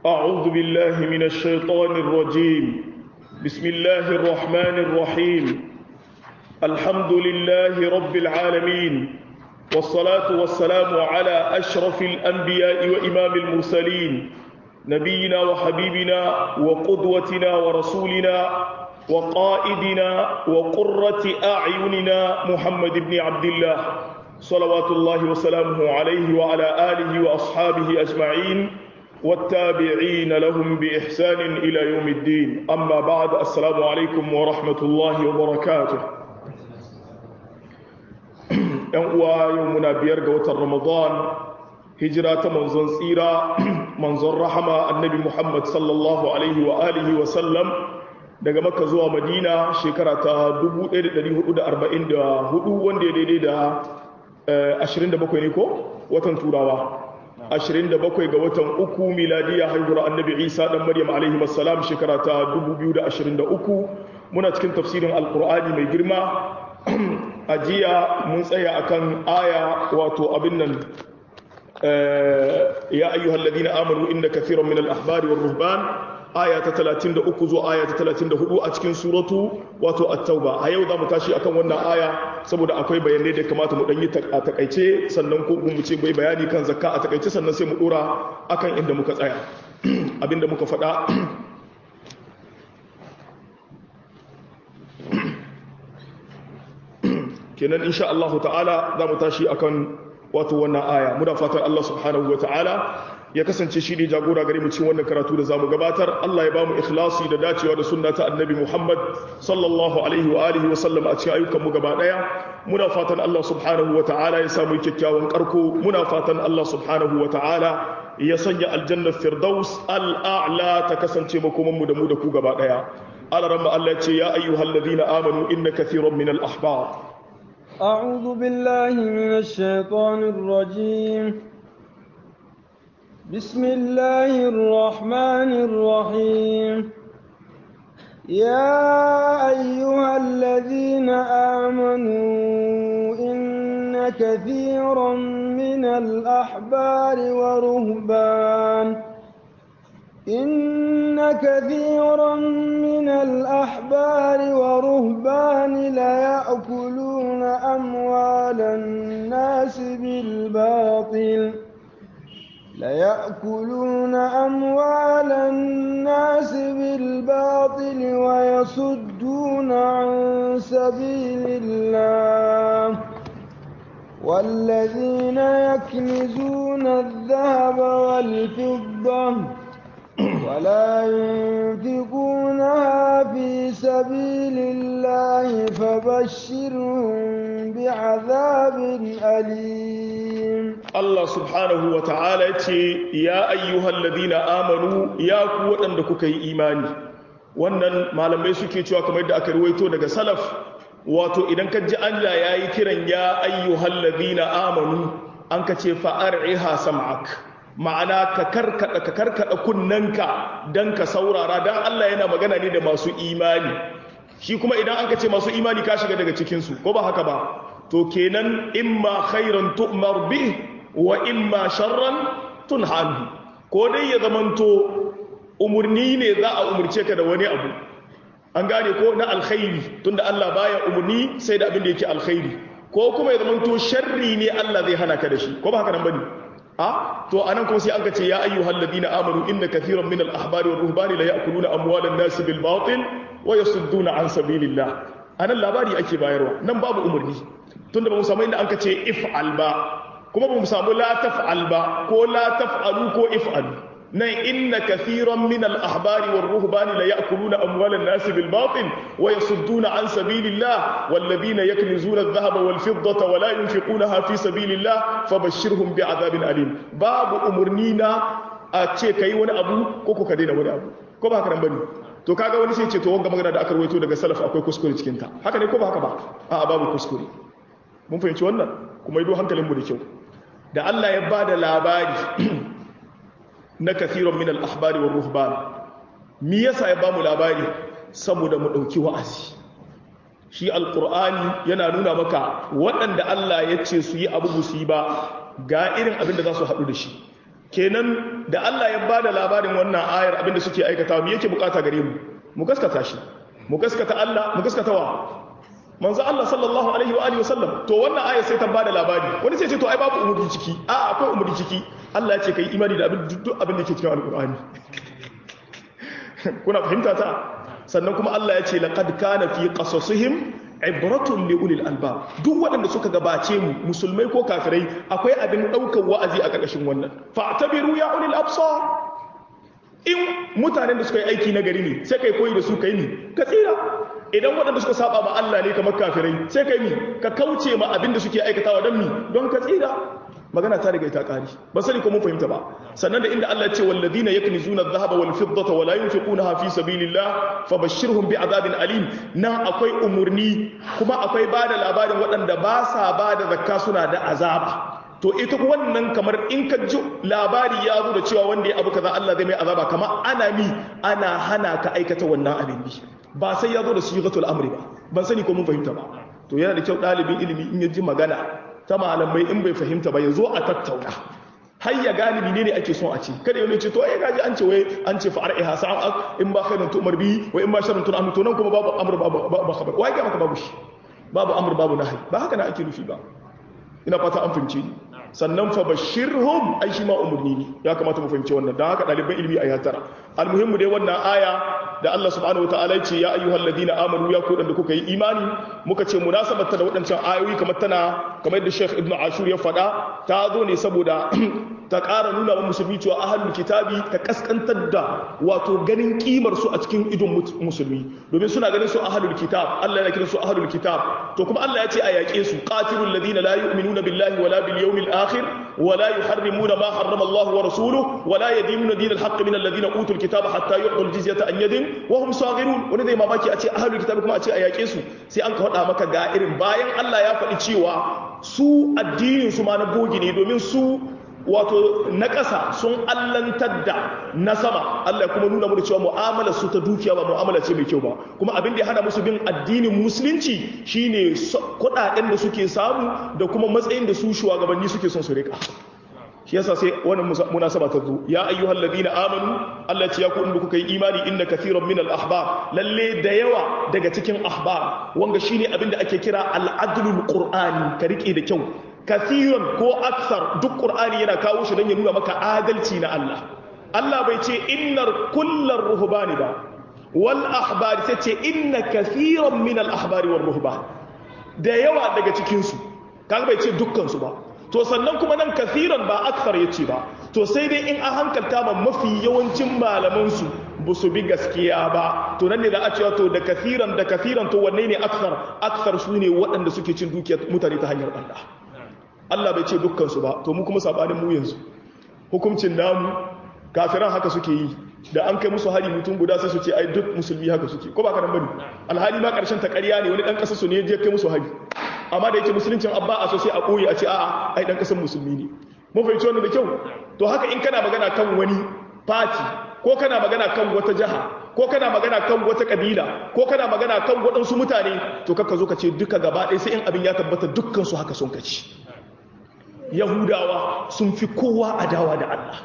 أعوذ بالله من الشيطان الرجيم بسم الله الرحمن الرحيم الحمد لله رب العالمين والصلاة والسلام على أشرف الأنبياء وإمام المرسلين نبينا وحبيبنا وقدوتنا ورسولنا وقائدنا وقرة أعيننا محمد بن عبد الله صلوات الله وسلامه عليه وعلى آله وأصحابه أجمعين والتابعين لهم بإحسان إلى يوم الدين أما بعد السلام عليكم ورحمة الله وبركاته uwa yau muna biyar ga watan ramadan hijira ta manzon tsira manzon rahama annabi muhammad sallallahu alaihi wa alihi wa sallam daga makka zuwa madina shekara ta 1444 wanda ya daidai da 27 ne ko watan turawa 27 ga watan uku miladiya haihuwar annabi isa dan maryam alaihi wassalam shekara ta 2023 muna cikin tafsirin alkur'ani mai girma a jiya mun tsaya akan aya wato abin nan ya ayyuhal ladina amanu inna kathiran min al-ahbari war ruhban aya ta 33 zuwa aya ta 34 a cikin suratu wato at-tauba a yau zamu tashi akan wannan aya saboda akwai bayanai da kamata mu dan yi a takaice sannan ko mu ce bai bayani kan zakka a takaice sannan sai mu dora akan inda muka tsaya abinda muka faɗa kenan insha Allah ta'ala za mu tashi akan wato wannan aya muna fatan Allah subhanahu wa ta'ala ya kasance shi ne jagora gare mu cikin wannan karatu da zamu gabatar Allah ya bamu ikhlasi da dacewa da sunna ta annabi Muhammad sallallahu alaihi wa alihi wa sallam a cikin ayyukan mu gaba daya muna fatan Allah subhanahu wa ta'ala ya samu kyakkyawan karko muna fatan Allah subhanahu wa ta'ala ya sanya aljanna firdaus al'a'la ta kasance makoman mu da mu da ku gaba daya alaramma Allah ya ce ya ayyuhalladhina amanu inna kathiran min al-ahbar أعوذ بالله من الشيطان الرجيم بسم الله الرحمن الرحيم يا أيها الذين آمنوا إن كثيرا من الأحبار ورهبان إن كثيرا من الأحبار ورهبان ليأكلون أموال الناس بالباطل ليأكلون أموال الناس بالباطل ويصدون عن سبيل الله والذين يكنزون الذهب والفضة ولا ينفقونها في سبيل الله فبشرهم بعذاب أليم Allah subhanahu wa ta'ala ce, Ya ayyuhal ladina amanu ya ku waɗanda kuka yi imani, wannan malamai suke cewa kamar da aka ruwaito daga salaf, wato idan ka ji Allah ya yi kiran ya ayyuhal ladina amanu an ka ce fa'ar'iha sam'ak. ma'ana ka karkada ka karkada kunnanka dan ka saurara dan Allah yana magana ne da masu imani shi kuma idan an ka ce masu imani ka shiga daga cikin su ko ba haka ba to kenan imma khairan tu'mar bih wa imma sharran tunhanhu ko dai ya zamanto umurni ne za a umurce ka da wani abu an gane ko na alkhairi tunda Allah baya umurni sai da abin da yake alkhairi ko kuma ya zamanto sharri ne Allah zai hana ka da shi ko ba haka nan bane a to anan kuma sai an ce ya ayyuhal ladina amanu inna kathiran min al-ahbari wa ruhbani la ya'kuluna amwalan nas bil batil wa yasudduna an sabilillah anan labari ake bayarwa nan babu umurni tunda ba mu samu inda an ce if'al ba kuma ba mu samu la taf'al ba ko la taf'alu ko if'al nan inna kathiran min al-ahbari war ruhbani la ya'kuluna amwalan nas bil batil wa yasudduna an sabilillah wal ladina yaknizuna adh-dhahaba wal fiddata wa la yunfiqunaha fi sabilillah fabashshirhum bi'adhabin alim babu umurnina a ce kai wani abu ko ko ka daina wani abu ko ba haka nan bane to kaga wani sai ce to wanga magana da aka rawaito daga salaf akwai kuskure cikin ta haka ne ko ba haka ba a'a babu kuskure mun fahimci wannan kuma yi hankalinmu da kyau da Allah ya ba da labari na kathiran min al-ahbari wa ruhban mi yasa ya ba mu labari saboda mu dauki wa'azi shi alqur'ani yana nuna maka waɗanda Allah ya ce su yi abu su yi ba ga irin abin da za su haɗu da shi kenan da Allah ya bada labarin wannan ayar abinda suke aikata mu yake bukata gare mu mu gaskata shi mu gaskata Allah mu gaskata wa manzo Allah sallallahu alaihi wa alihi wasallam to wannan ayar sai ta bada labari wani sai ce to ai babu umurni ciki a akwai umurni ciki Allah ya ce kai imani da abin duk abin da ke cikin alqur'ani kuna fahimta ta sannan kuma Allah ya ce laqad kana fi qasasihim ibratun li ulil albab duk waɗanda suka gabace mu musulmai ko kafirai akwai abin ɗaukar wa'azi a ƙarƙashin wannan fa'tabiru ya ulil absar in mutanen da suka yi aiki na gari ne sai kai koyi da su kai ni ka tsira idan waɗanda suka saba ma Allah ne kamar kafirai sai kai ni ka kauce ma abin da suke aikatawa don mi don ka tsira magana ta riga ita ƙari ba sani ko mun fahimta ba sannan da inda Allah ya ce walladina yaknizuna adh-dhahaba wal fiddata wa la yunfiqunaha fi sabilillah fabashshirhum bi'adabin alim nan akwai umurni kuma akwai bada labarin waɗanda ba sa bada zakka suna da azaba to ita wannan kamar in ka ji labari ya zo da cewa wanda ya abu kaza Allah zai mai azaba kamar ana mi ana hana ka aikata wannan abin bi ba sai ya zo da sigatul amri ba ban sani ko mun fahimta ba to yana da kyau ɗalibin ilimi in ya ji magana ta malamai in bai fahimta ba ya zo a tattauna har ya gane menene ake son a ce kada yau ne ce to ai gaji an ce wai an ce fa'ar iha sa'an in ba khairun tu bi wa in ba sharrun tu to nan kuma babu amr babu babu khabar wai ga maka babu shi babu amr babu nahi ba haka na ake nufi ba ina fata an fahimce ni sannan fa bashirhum ai shi ma umurni ne ya kamata mu fahimci wannan dan haka ɗaliban ilimi a yatara almuhimmu dai wannan aya da Allah subhanahu wataala ya ce ya ayyuhal ladina amanu ya ku da kuka yi imani muka ce munasabarta da waɗancan ayoyi kamar tana kamar yadda Sheikh Ibn Ashur ya faɗa ta zo ne saboda ta ƙara nuna wa musulmi cewa ahlul kitabi ta kaskantar da wato ganin kimar su a cikin idon musulmi domin suna ganin su ahlul kitab Allah yana kiran su ahlul kitab to kuma Allah ya ce a yaƙe su qatilul ladina la yu'minuna billahi wala bil yawmil akhir wala yuharrimuna ma harrama Allah wa rasuluhu wala yadinuna dinal haqq min alladhina utul kitaba hatta yu'tul jizyata an yadin wa hum saghirun wani zai mamaki a ce ahlul kitab kuma a ce a yaƙe su sai an ka faɗa maka ga irin bayan Allah ya faɗi cewa su addinin su ma na bogi ne domin su wato na ƙasa sun allantar da na sama Allah kuma nuna mu da cewa mu'amala su ta dukiya ba mu'amala ce mai kyau ba kuma abin da ya hana musu bin addinin musulunci shine kuɗaɗen da suke samu da kuma matsayin da su shugabanni suke son su rika shi yasa sai wannan munasaba ta zo ya ayyuhal ladina amanu Allah ya ku inda kuka yi imani inna kathiran min al ahbar lalle da yawa daga cikin ahbar wanga shine abin da ake kira al adlul qur'ani ka rike da kyau kathiran ko aksar duk qur'ani yana kawo shi dan ya nuna maka adalci na Allah Allah bai ce innar kullar ruhbani ba wal ahbar sai ce inna kathiran min al ahbari war ruhban da yawa daga cikin su kaga bai ce dukkan su ba to sannan kuma nan kathiran ba aksar yace ba to sai dai in an hankalta ma mafi yawancin malaman su ba su bi gaskiya ba to nan ne za a cewa to da kathiran da kathiran to wanne ne aksar aksar su ne waɗanda suke cin dukiyar mutane ta hanyar Allah Allah bai ce dukkansu ba to mu kuma sabanin mu yanzu hukuncin namu kafiran haka suke yi da an kai musu hari mutum guda sai su ce ai duk musulmi haka suke ko ba ka nan bane alhali ma karshen ta ƙarya ne wani dan ƙasa su ne je kai musu hari amma da yake musuluncin abba a so sai a koyi a ce a'a ai dan ƙasar musulmi ne mun fahimci wannan da kyau to haka in kana magana kan wani party ko kana magana kan wata jaha ko kana magana kan wata kabila ko kana magana kan waɗansu mutane to kaka zo ka ce duka gaba ɗaya sai in abin ya tabbata dukkan su haka sun kaci yahudawa sun fi kowa adawa da Allah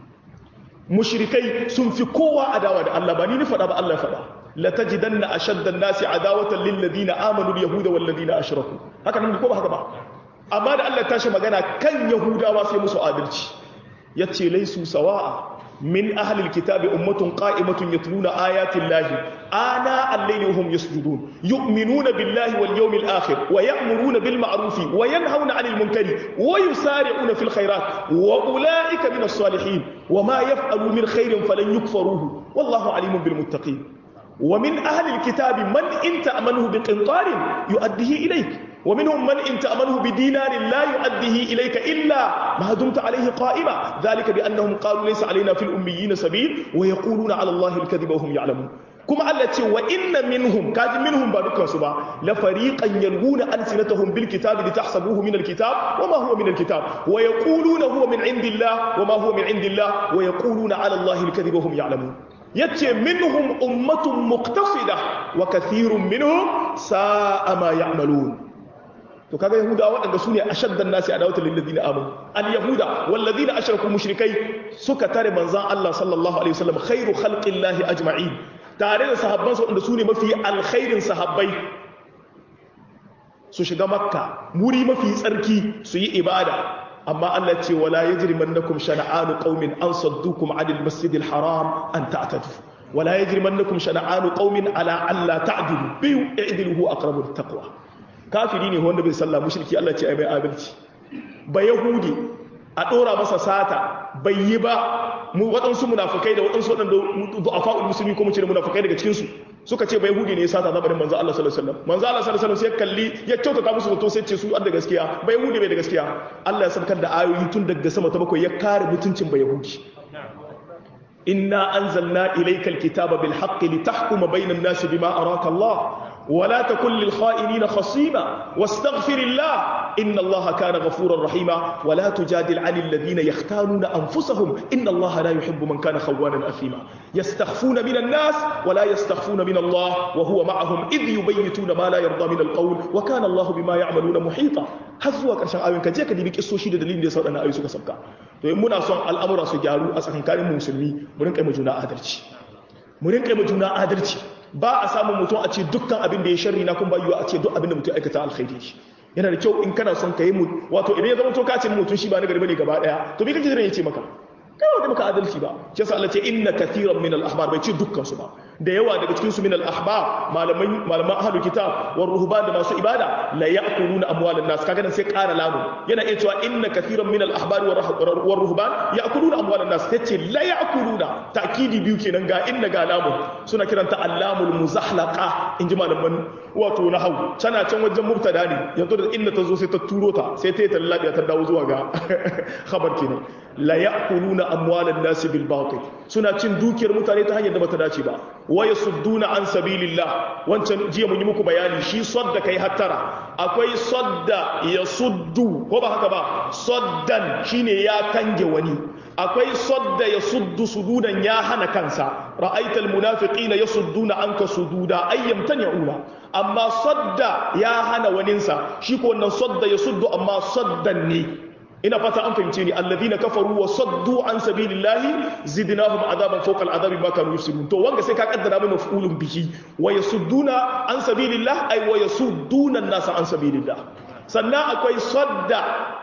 mushrikai sun fi kowa adawa da Allah ba ni ni faɗa ba Allah faɗa la tajidanna ashadda an-nasi adawatan lil ladina amanu al yahuda wal ladina ashraku haka nan ko ba haka ba amma da Allah tashi magana kan yahudawa sai musu adalci yace laisu sawa'a من أهل الكتاب أمة قائمة يتلون آيات الله آناء الليل وهم يسجدون يؤمنون بالله واليوم الآخر ويأمرون بالمعروف وينهون عن المنكر ويسارعون في الخيرات وأولئك من الصالحين وما يفعلوا من خير فلن يكفروه والله عليم بالمتقين ومن أهل الكتاب من إن تأمنه بقنطار يؤديه إليك ومنهم من إن تأمنه بدينار لا يؤديه إليك إلا ما دمت عليه قائما ذلك بأنهم قالوا ليس علينا في الأميين سبيل ويقولون على الله الكذب وهم يعلمون كما التي وإن منهم كاد منهم بارك سبا لفريقا يلغون ألسنتهم بالكتاب لتحسبوه من الكتاب وما هو من الكتاب ويقولون هو من عند الله وما هو من عند الله ويقولون على الله الكذب وهم يعلمون yace minhum ummatun muqtasida wa kathirun minhum sa'a ma ya'malun to kaga yahuda waɗanda su ne ashaddan nasi adawatan lil ladina amanu al yahuda wal ladina ashraku mushrikai suka tare manzon Allah sallallahu alaihi wasallam khairu khalqillahi ajma'in tare da sahabban su waɗanda su ne mafi alkhairin sahabbai su shiga makka muri mafi tsarki su yi ibada amma Allah ce wala yajrimannakum shana'anu qaumin an saddukum 'anil masjidil haram an ta'tadu wala yajrimannakum shana'anu qaumin ala alla ta'dilu biyu i'dilu huwa aqrabu littaqwa kafiri ne wanda bai sallah mushriki Allah ce ai bai adalci ba yahudi a dora masa sata bai yi ba mu waɗansu munafukai da waɗansu waɗanda du'afa'ul musulmi ko mu ce munafukai daga cikin su suka ce bai yahudi ne ya sata zamanin manzo Allah sallallahu alaihi wasallam manzo Allah sallallahu alaihi wasallam sai kalli ya kyautata musu zato sai ce su da gaskiya bai yahudi bai da gaskiya Allah ya sabkar da ayoyi tun daga sama ta bakwai ya kare mutuncin bai yahudi inna anzalna ilayka alkitaba bil haqqi litahkuma bainan nasi bima araka Allah ولا تكن للخائنين خصيما واستغفر الله إن الله كان غفورا رحيما ولا تجادل عن الذين يختانون أنفسهم إن الله لا يحب من كان خوانا أثيما يستخفون من الناس ولا يستخفون من الله وهو معهم إذ يبيتون ما لا يرضى من القول وكان الله بما يعملون محيطا هزوا كرشان آيون كجيك دي بك إسو شيد دليل دي صوت أنا آيو سوك سبكا تو يمنا صن الأمر سجارو أسخن كان مسلمي مرنك مجونا آدرشي مرنك مجونا آدرشي ba a samun mutum a ce dukkan abin da ya sharri na kun bayyuwa a ce duk abin da mutum aikata alkhairi shi yana da kyau in kana son ka yi mu wato idan ya zama to kacin mutum shi ba na garba ne gaba daya to me kake jiran ya ce maka kai wanda maka adalci ba shi yasa Allah ce inna kathiran min al-ahbar bai ce dukkan su ba da yawa daga cikin su min al-ahbar malaman malaman ahlul kitab war ruhban da masu ibada la ya'kuluna amwalan nas kaga nan sai ƙara lamu yana iya cewa inna kathiran min al-ahbar war ruhban ya'kuluna amwalan nas tace la ya'kuluna ta'kidi biyu kenan ga inna ga lamu suna kiranta allamul muzahlaqa inji malaman wato nahwu tana can wajen mubtada ne yanzu da inna ta zo sai ta turo ta sai ta yi tallabiya ta dawo zuwa ga khabar kenan la ya'kuluna amwalan nas bil batil suna cin dukiyar mutane ta hanyar da bata dace ba wa yasudduna an sabilillah wancan jiya mun yi muku bayani shi sadda kai hattara akwai sadda yasuddu ko ba haka ba saddan shine ya kange wani akwai sadda yasuddu sududan ya hana kansa ra'aital munafiqina yasudduna anka sududa ayyamtani'una amma sadda ya hana waninsa shi ko wannan sadda yasuddu amma saddan ne ina fata an fahimce ni alladhina kafaru wa saddu an sabilillahi zidnahum adaban fawqa al'adabi ma kanu yusirun to wanga sai ka kaddara mai maf'ulun bihi wa yasudduna an sabilillah ay wa yasudduna an-nasa an sabilillah sannan akwai sadda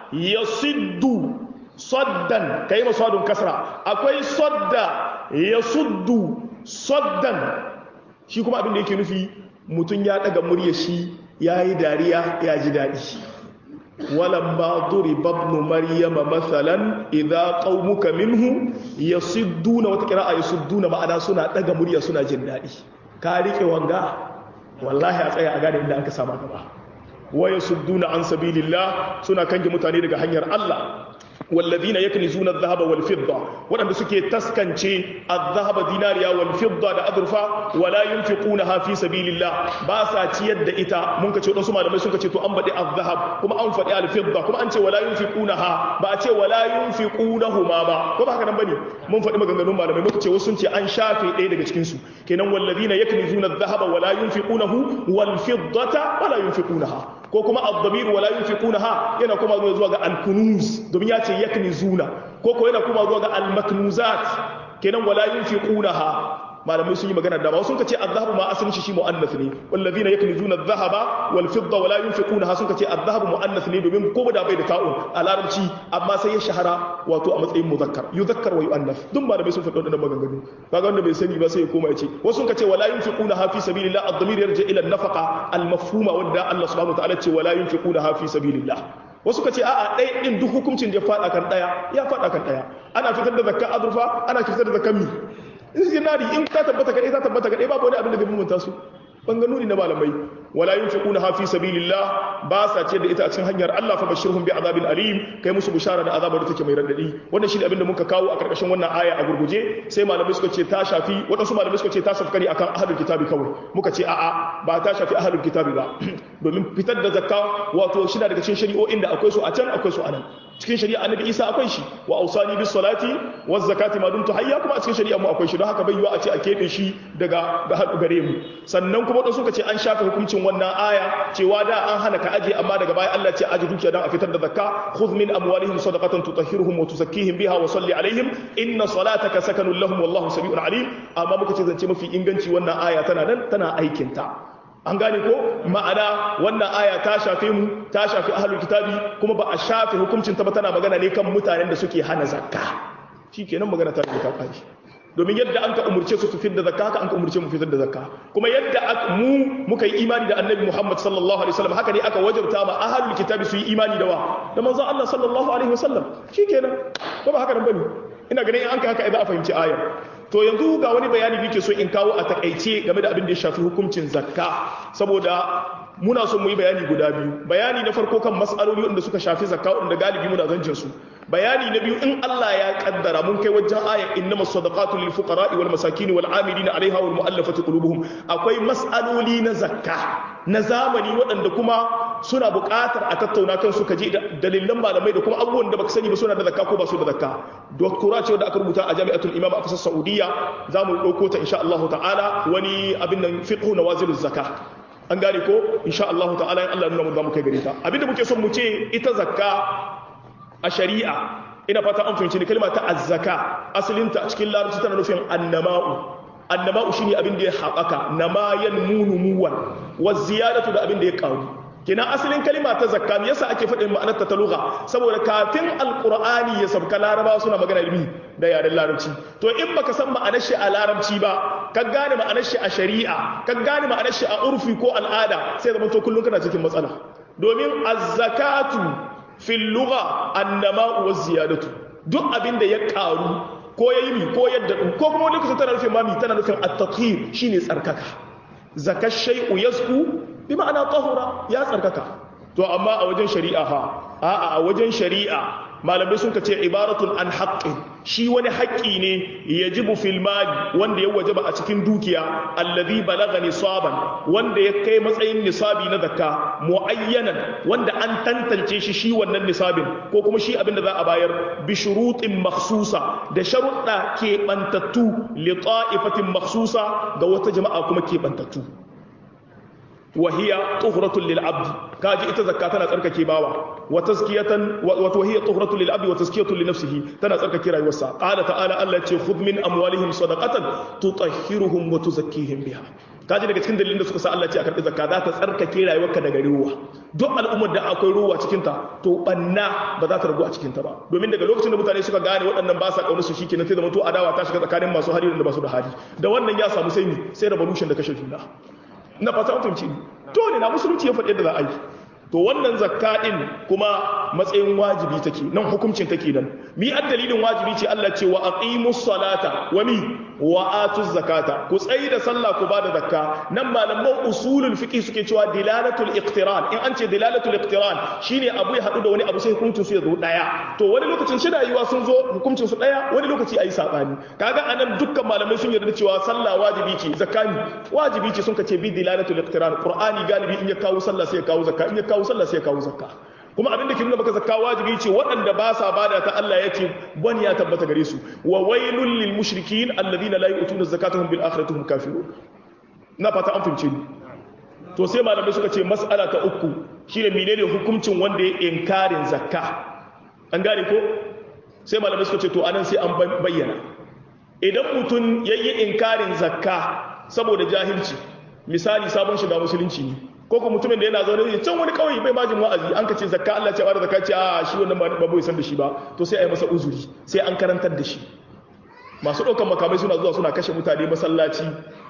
yasiddu saddan kai masadun kasra akwai sadda yasuddu saddan shi kuma abin da yake nufi mutun ya daga murya shi yayi dariya ya ji dadi ولما ضرب ابن مريم مثلا اذا قومك منه يصدون وتقراء يصدون ma'ana suna daga murya suna jin dadi ka rike wanga wallahi a tsaya a gane inda aka sama gaba wa yasudduna an sabilillah suna kange mutane daga hanyar Allah والذين يكنزون الذهب والفضة وأن سكي تسكنشي الذهب ديناريا والفضة دا أدرفا ولا ينفقونها في سبيل الله باسا تيد إتا منك تشوف نسمع لما يسونك تشوف أنبدي الذهب كما أنفق الفضة كما أنت ولا ينفقونها بأتي ولا ينفقونهما با كما هكذا نبني من فدي مغنغنون ما لما muka ce wasu sun ce an shafe ɗaya daga cikin su kenan wallazina yaknizuna adh-dhahaba wala yunfiqunahu wal fiddata wala yunfiqunaha ko kuma ad-damir wala yunfiqunaha yana kuma zuwa ga al-kunuz domin ya ce yaknizuna ko ko yana kuma zuwa ga al-maknuzat kenan wala yunfiqunaha malamai sun yi magana da ba sun kace adh-dhahabu ma asalin shi shi muannath ne wallazina yaknizuna adh-dhahaba wal fidda wala yunfiqunaha sun kace adh-dhahabu muannath ne domin ko da bai da ta'un a larabci amma sai ya shahara wato a matsayin muzakkar yuzakkar wa yuannath duk malamai sun faɗi wannan maganganu kaga wanda bai sani ba sai ya koma ya ce wasu sun kace wala yunfiqunaha fi sabilillah ad-dhamir yarji ila an-nafaqa al-mafhuma wanda Allah subhanahu wa ta'ala ce wala yunfiqunaha fi sabilillah wasu ka ce a'a ɗaya ɗin duk hukuncin da ya faɗa kan ɗaya ya faɗa kan ɗaya ana fitar da zakkan azurfa ana fitar da zakkan mi zinari in ta tabbata kaɗai ta tabbata kaɗai babu wani abin da zai bambanta su banganuni na malamai wala yunfiquna ha fi sabilillah ba sa ce da ita a cikin hanyar Allah fa bashirhum bi azabin alim kai musu bushara da azabar da take mai radadi wannan shine abin da muka kawo a karkashin wannan aya a gurguje sai malamai suka ce ta shafi wadansu malamai suka ce ta shafi kare akan ahlul kitabi kawai muka ce a'a ba ta shafi ahlul kitabi ba domin fitar da zakka wato shi daga cikin shari'o'in da akwai su a can akwai su a nan cikin shari'a annabi Isa akwai shi wa ausani bis salati waz zakati ma dumtu hayya kuma a cikin shari'a mu akwai shi don haka bai yiwa a ce a kebe shi daga ga gare mu sannan kuma wadansu suka ce an shafe hukuncin hukuncin wannan aya cewa da an hana ka aje amma daga baya Allah ce aje dukiya dan a fitar da zakka khudh min amwalihim sadaqatan tutahhiruhum wa tuzakkihim biha wa salli alaihim inna salataka sakanun lahum wallahu sami'un alim amma muka ce zance mafi inganci wannan aya tana nan tana aikin ta an gane ko ma'ana wannan aya ta shafe mu ta shafi ahlul kitabi kuma ba a shafe hukuncin ta ba tana magana ne kan mutanen da suke hana zakka shikenan magana ta ta kai domin yadda an ka umurce su su fitar da zakka haka an ka umurce mu fitar da zakka kuma yadda mu muka yi imani da annabi Muhammad sallallahu alaihi wasallam haka ne aka wajabta ma ahlul kitabi su yi imani da wa da manzon Allah sallallahu alaihi wasallam shikenan ko ba haka nan bane ina ganin in an ka haka idan a fahimci ayar to yanzu ga wani bayani nake so in kawo a takaice game da abin da ya shafi hukuncin zakka saboda muna son mu yi bayani guda biyu bayani na farko kan mas'aloli wanda suka shafi zakka wanda galibi muna zancin su bayani na biyu in Allah ya kaddara mun kai wajen ayat innamas sadaqatu lil fuqara'i wal masakin wal 'amilina 'alayha wal mu'allafati qulubuhum akwai mas'aloli na zakka na zamani waɗanda kuma suna buƙatar a tattauna kan su kaje dalilan malamai da kuma abubuwan da baka sani ba suna da zakka ko ba su da zakka doktora ce wanda aka rubuta a jami'atul imam a kasar saudiya za mu ɗauko ta insha Allah ta'ala wani abin nan fiqhu nawaziluz zakka an gane ko insha Allah ta'ala in Allah nuna mu za mu kai gare ta abinda muke son mu ce ita zakka a shari'a ina fata an fahimci ni kalma ta azzaka asalinta a cikin larabci tana nufin annama'u annama'u shine abin da ya haɓaka namayan munumuwan wa ziyadatu da abin da ya ƙaru kina asalin kalma ta zakka me yasa ake faɗin ma'anar ta lugha saboda kafin alqur'ani ya sabka larabawa suna magana ilmi da yaren larabci to in baka san ma'anar shi a larabci ba ka gane ma'anar shi a shari'a ka gane ma'anar shi a urfi ko al'ada sai zama to kullun kana cikin matsala domin az-zakatu fil lugha annama wa ziyadatu duk abin da ya karu ko yayi mi ko yadda ko kuma wani lokacin tana nufin mami tana nufin at-tathhir shine tsarkaka zakat shay'u yasku bi ma'ana tahura ya tsarkaka to amma a wajen shari'a ha a'a a wajen shari'a malamai sun ce ibaratun an haqqin shi wani haƙƙi ne yajibu fil mali wanda ya wajaba a cikin dukiya allazi balaga nisaban wanda ya kai matsayin nisabi na zakka muayyanan wanda an tantance shi shi wannan nisabin ko kuma shi abin da za a bayar bi shurutin makhsusa da sharuɗa keɓantattu li ta'ifatin makhsusa ga wata jama'a kuma keɓantattu وهي طهرة للعبد كاجي ita zakka tana tsarkake bawa wa tazkiyatan wa hiya tuhratu lil abdi wa tazkiyatu li nafsihi tana tsarkake rayuwarsa qala ta'ala Allah ya ce khudh min amwalihim sadaqatan tutahhiruhum wa tuzakkihim biha kaji daga cikin dalilin da suka sa Allah ce a karbi zakka za ta tsarkake rayuwarka daga ruwa duk al'ummar da akwai ruwa cikin ta to banna ba za ta ragu a cikin ta ba domin daga lokacin da mutane suka gane waɗannan ba sa kaunar su shikenan sai da mutu adawa ta shiga tsakanin masu hali da ba su da hali da wannan ya samu sai mi sai revolution da kashe juna na fata mutunci dole na musulunci ya faɗi yadda za a yi to wannan zakka din kuma matsayin wajibi take nan hukuncin take nan mi dalilin wajibi ce Allah ce wa aqimus salata wa mi wa atuz zakata ku tsayi da sallah ku bada zakka nan malaman usulul fiqh suke cewa dilalatul iqtiran in an ce dilalatul iqtiran shine abu ya hadu da wani abu sai hukuncin su ya zo daya to wani lokacin shi rayuwa sun zo hukuncin su daya wani lokaci ayi sabani kaga anan dukkan malamai sun yarda cewa sallah wajibi ce zakani wajibi ce sun kace bi dilalatul iqtiran qur'ani galibi in ya kawo sallah sai ya kawo zakka in ya kawo sallah sai ya kawo zakka kuma abin da ke nuna maka zakka wajibi ce waɗanda ba sa bada ta Allah ya ce wani ya tabbata gare su wa wailul lil mushrikin alladhina la yu'tuna zakatahum bil akhirati hum kafirun na fata an fince ni to sai malamai suka ce mas'ala ta uku shine menene hukuncin wanda ya inkarin zakka an gane ko sai malamai suka ce to anan sai an bayyana idan mutum yayi inkarin zakka saboda jahilci misali sabon shiga musulunci ne ko kuma mutumin da yana zaune ne can wani kauye bai majin wa'azi an ka ce zakka Allah ce ba da zakka ce a shi wannan ba bai san da shi ba to sai a yi masa uzuri sai an karantar da shi masu ɗaukar makamai suna zuwa suna kashe mutane masallaci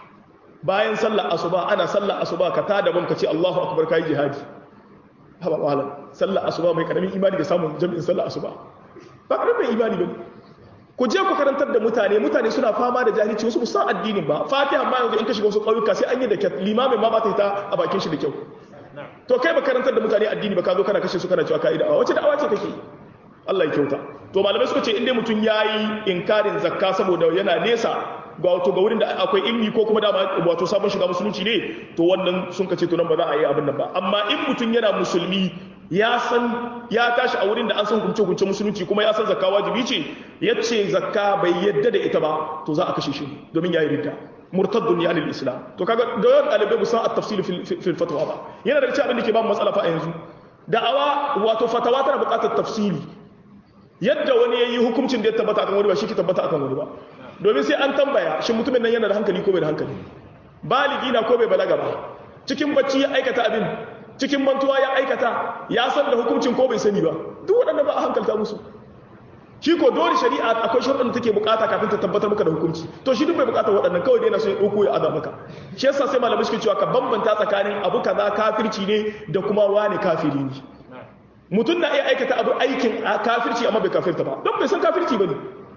bayan sallar asuba ana sallar asuba ka tada ban ka ce Allahu akbar kai jihadi haba malam sallar asuba mai karamin imani da samun jami'in sallar asuba ba karamin imani bane ku je ku karantar da mutane mutane suna fama da jahilci wasu san addinin ba fatiha ma yanzu in ka shiga wasu ƙauyuka sai an yi da kyat limamin ma ba ta ta a bakin shi da kyau to kai ba karantar da mutane addini ba ka zo kana kashe su kana cewa ka yi da'awa wace da'awa ce kake Allah ya kyauta to malamai suka ce in dai mutum yayi inkarin zakka saboda yana nesa ga wato ga wurin da akwai ilmi ko kuma dama wato sabon shiga musulunci ne to wannan sun kace to nan ba za a yi abin nan ba amma in mutum yana musulmi ya san ya tashi a wurin da an san hukunce hukunce musulunci kuma ya san zakka wajibi ce yace zakka bai yadda da ita ba to za a kashe shi domin yayi ridda murtaddun ya lil islam to kaga da yawan dalibai ba san at-tafsil fil fatwa ba yana da cewa abin da ke ba mu matsala fa a yanzu da'awa wato fatawa tana buƙatar tafsili yadda wani yayi hukuncin da ya tabbata akan wani ba shi ke tabbata akan wani ba domin sai an tambaya shin mutumin nan yana da hankali ko bai da hankali baligi na ko bai balaga ba cikin bacci ya aikata abin cikin mantuwa ya aikata ya san da hukuncin ko bai sani ba duk waɗanda ba a hankalta musu shi ko dole shari'a akwai sharuɗin da take bukata kafin ta tabbatar maka da hukunci to shi duk bai bukata waɗannan kawai dai yana so ya ɗauko ya aza maka shi yasa sai malamai suke cewa ka bambanta tsakanin abu kaza kafirci ne da kuma wani kafiri ne mutum na iya aikata abu aikin kafirci amma bai kafirta ba don bai san kafirci ba ne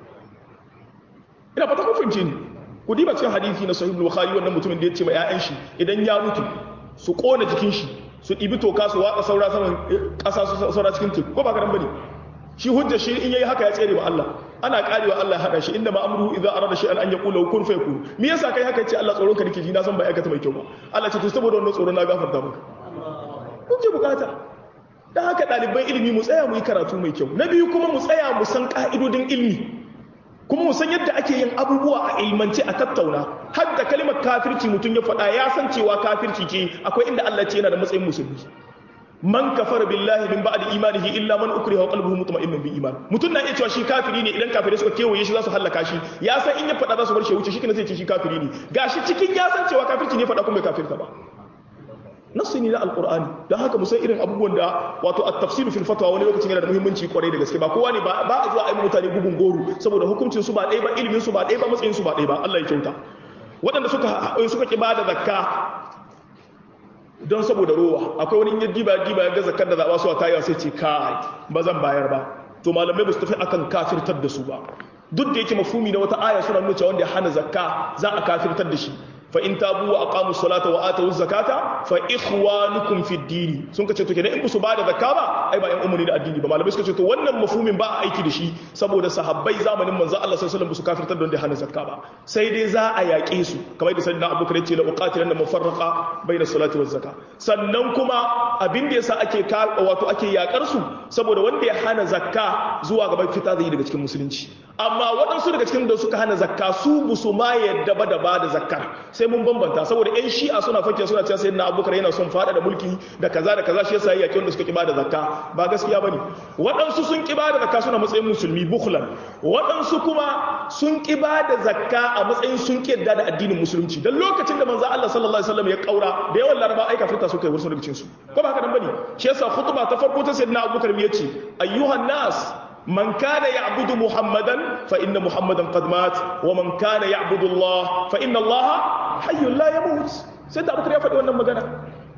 ina fata kun fahimce ni ku diba cikin hadisi na sahih bukhari wannan mutumin da ya ce ma 'ya'yan shi idan ya mutu su kona jikin shi su ɗibi toka su watsa saura saman ƙasa su saura cikin teku ko ba ka nan bane shi hujjar shi in yayi haka ya tsere wa Allah ana karewa Allah hada shi inda ma'amruhu idza arada shay'an an yaqula kun fayakun me yasa kai haka yace Allah tsoron ka nake ji na san bai aikata mai kyau ba Allah ce to saboda wannan tsoron na gafarta maka kun ce bukata dan haka ɗaliban ilimi mu tsaya mu yi karatu mai kyau na biyu kuma mu tsaya mu san ka'idodin ilimi kuma mu san yadda ake yin abubuwa a ilmance a tattauna har da kalimar kafirci mutum ya faɗa ya san cewa kafirci ce akwai inda Allah ce yana da matsayin musulmi man kafara billahi min ba'di imanihi illa man ukriha wa qalbuhu mutma'innun bil iman mutum na iya cewa shi kafiri ne idan kafirai suka kewaye shi za su hallaka shi ya san in ya faɗa za su bar shi wuce shi kana zai ce shi kafiri ne gashi cikin ya san cewa kafirci ne faɗa kuma kafirta ba nasu ne na alkur'ani don haka musan irin abubuwan da wato a tafsiru fil fatwa wani lokacin yana da muhimmanci kwarai da gaske ba kowa ne ba a zuwa a yi mutane bugun goro saboda hukuncin su ba ɗaya ba ilimin su ba ɗaya ba matsayin su ba ɗaya ba Allah ya kyauta waɗanda suka suka ki bada zakka don saboda rowa akwai wani yin diba diba ya ga zakkar da zaɓa su a tayiwa sai ce kai ba zan bayar ba to malamai ba su tafi akan kafirtar da su ba duk da yake mafumi na wata aya suna nuna cewa wanda ya hana zakka za a kafirtar da shi fa in tabu wa aqamu salata wa atu zakata fa ikhwanukum fi din sun kace to kenan in su ba da zakka ba ai ba yan umuni da addini ba malamai suka ce to wannan mafhumin ba a aiki da shi saboda sahabbai zamanin manzo Allah sallallahu alaihi wasallam su kafirtar da hana zakka ba sai dai za a yaƙe su kamar da sayyidina Abubakar yace la uqatilanna mufarraqa bayna salati waz zakka sannan kuma abin da yasa ake wato ake yakar su saboda wanda ya hana zakka zuwa gaban fita zai daga cikin musulunci amma waɗansu daga cikin da suka hana zakka su busu ma yadda ba da ba da zakkar sai mun bambanta saboda yan shi'a suna fake suna cewa sayyidina abubakar yana son fada da mulki da kaza da kaza shi yasa yake wanda suka kiba da zakka ba gaskiya bane waɗansu sun kiba da zakka suna matsayin musulmi bukhlan waɗansu kuma sun kiba da zakka a matsayin sun kiyarda da addinin musulunci dan lokacin da manzo Allah sallallahu alaihi wasallam ya kaura da yawan laraba ai kafirta suka yi wasu daga cikin su ko ba haka nan bane shi yasa khutba ta farko ta sayyidina abubakar ya ce ayyuhan nas من كان يعبد محمدا فإن محمدا قد مات ومن كان يعبد الله فإن الله حي لا يموت سيدنا أبو بكر يا فدي wannan magana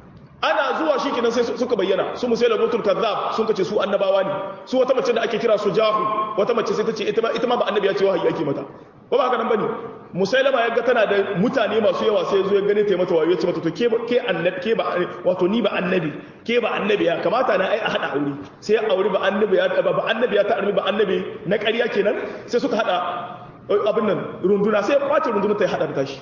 ana zuwa shi kenan sai suka bayyana su musaila mutul kazzab sun kace su annabawa ne su wata mace da ake kira su jahu wata mace sai ta ce ita ma ita ma ba annabi ya ce wahayi ake mata ko ba haka nan bane musailama ya ga tana da mutane masu yawa sai zo ya gane ta mata wayo ya ce mata to ke ke annabi ke ba wato ni ba annabi ke ba annabi ya kamata na ai a hada aure sai ya aure ba annabi ya ba ba annabi ya ta armi ba annabi na ƙarya kenan sai suka hada abin nan runduna sai ya kwace runduna ta hada da tashi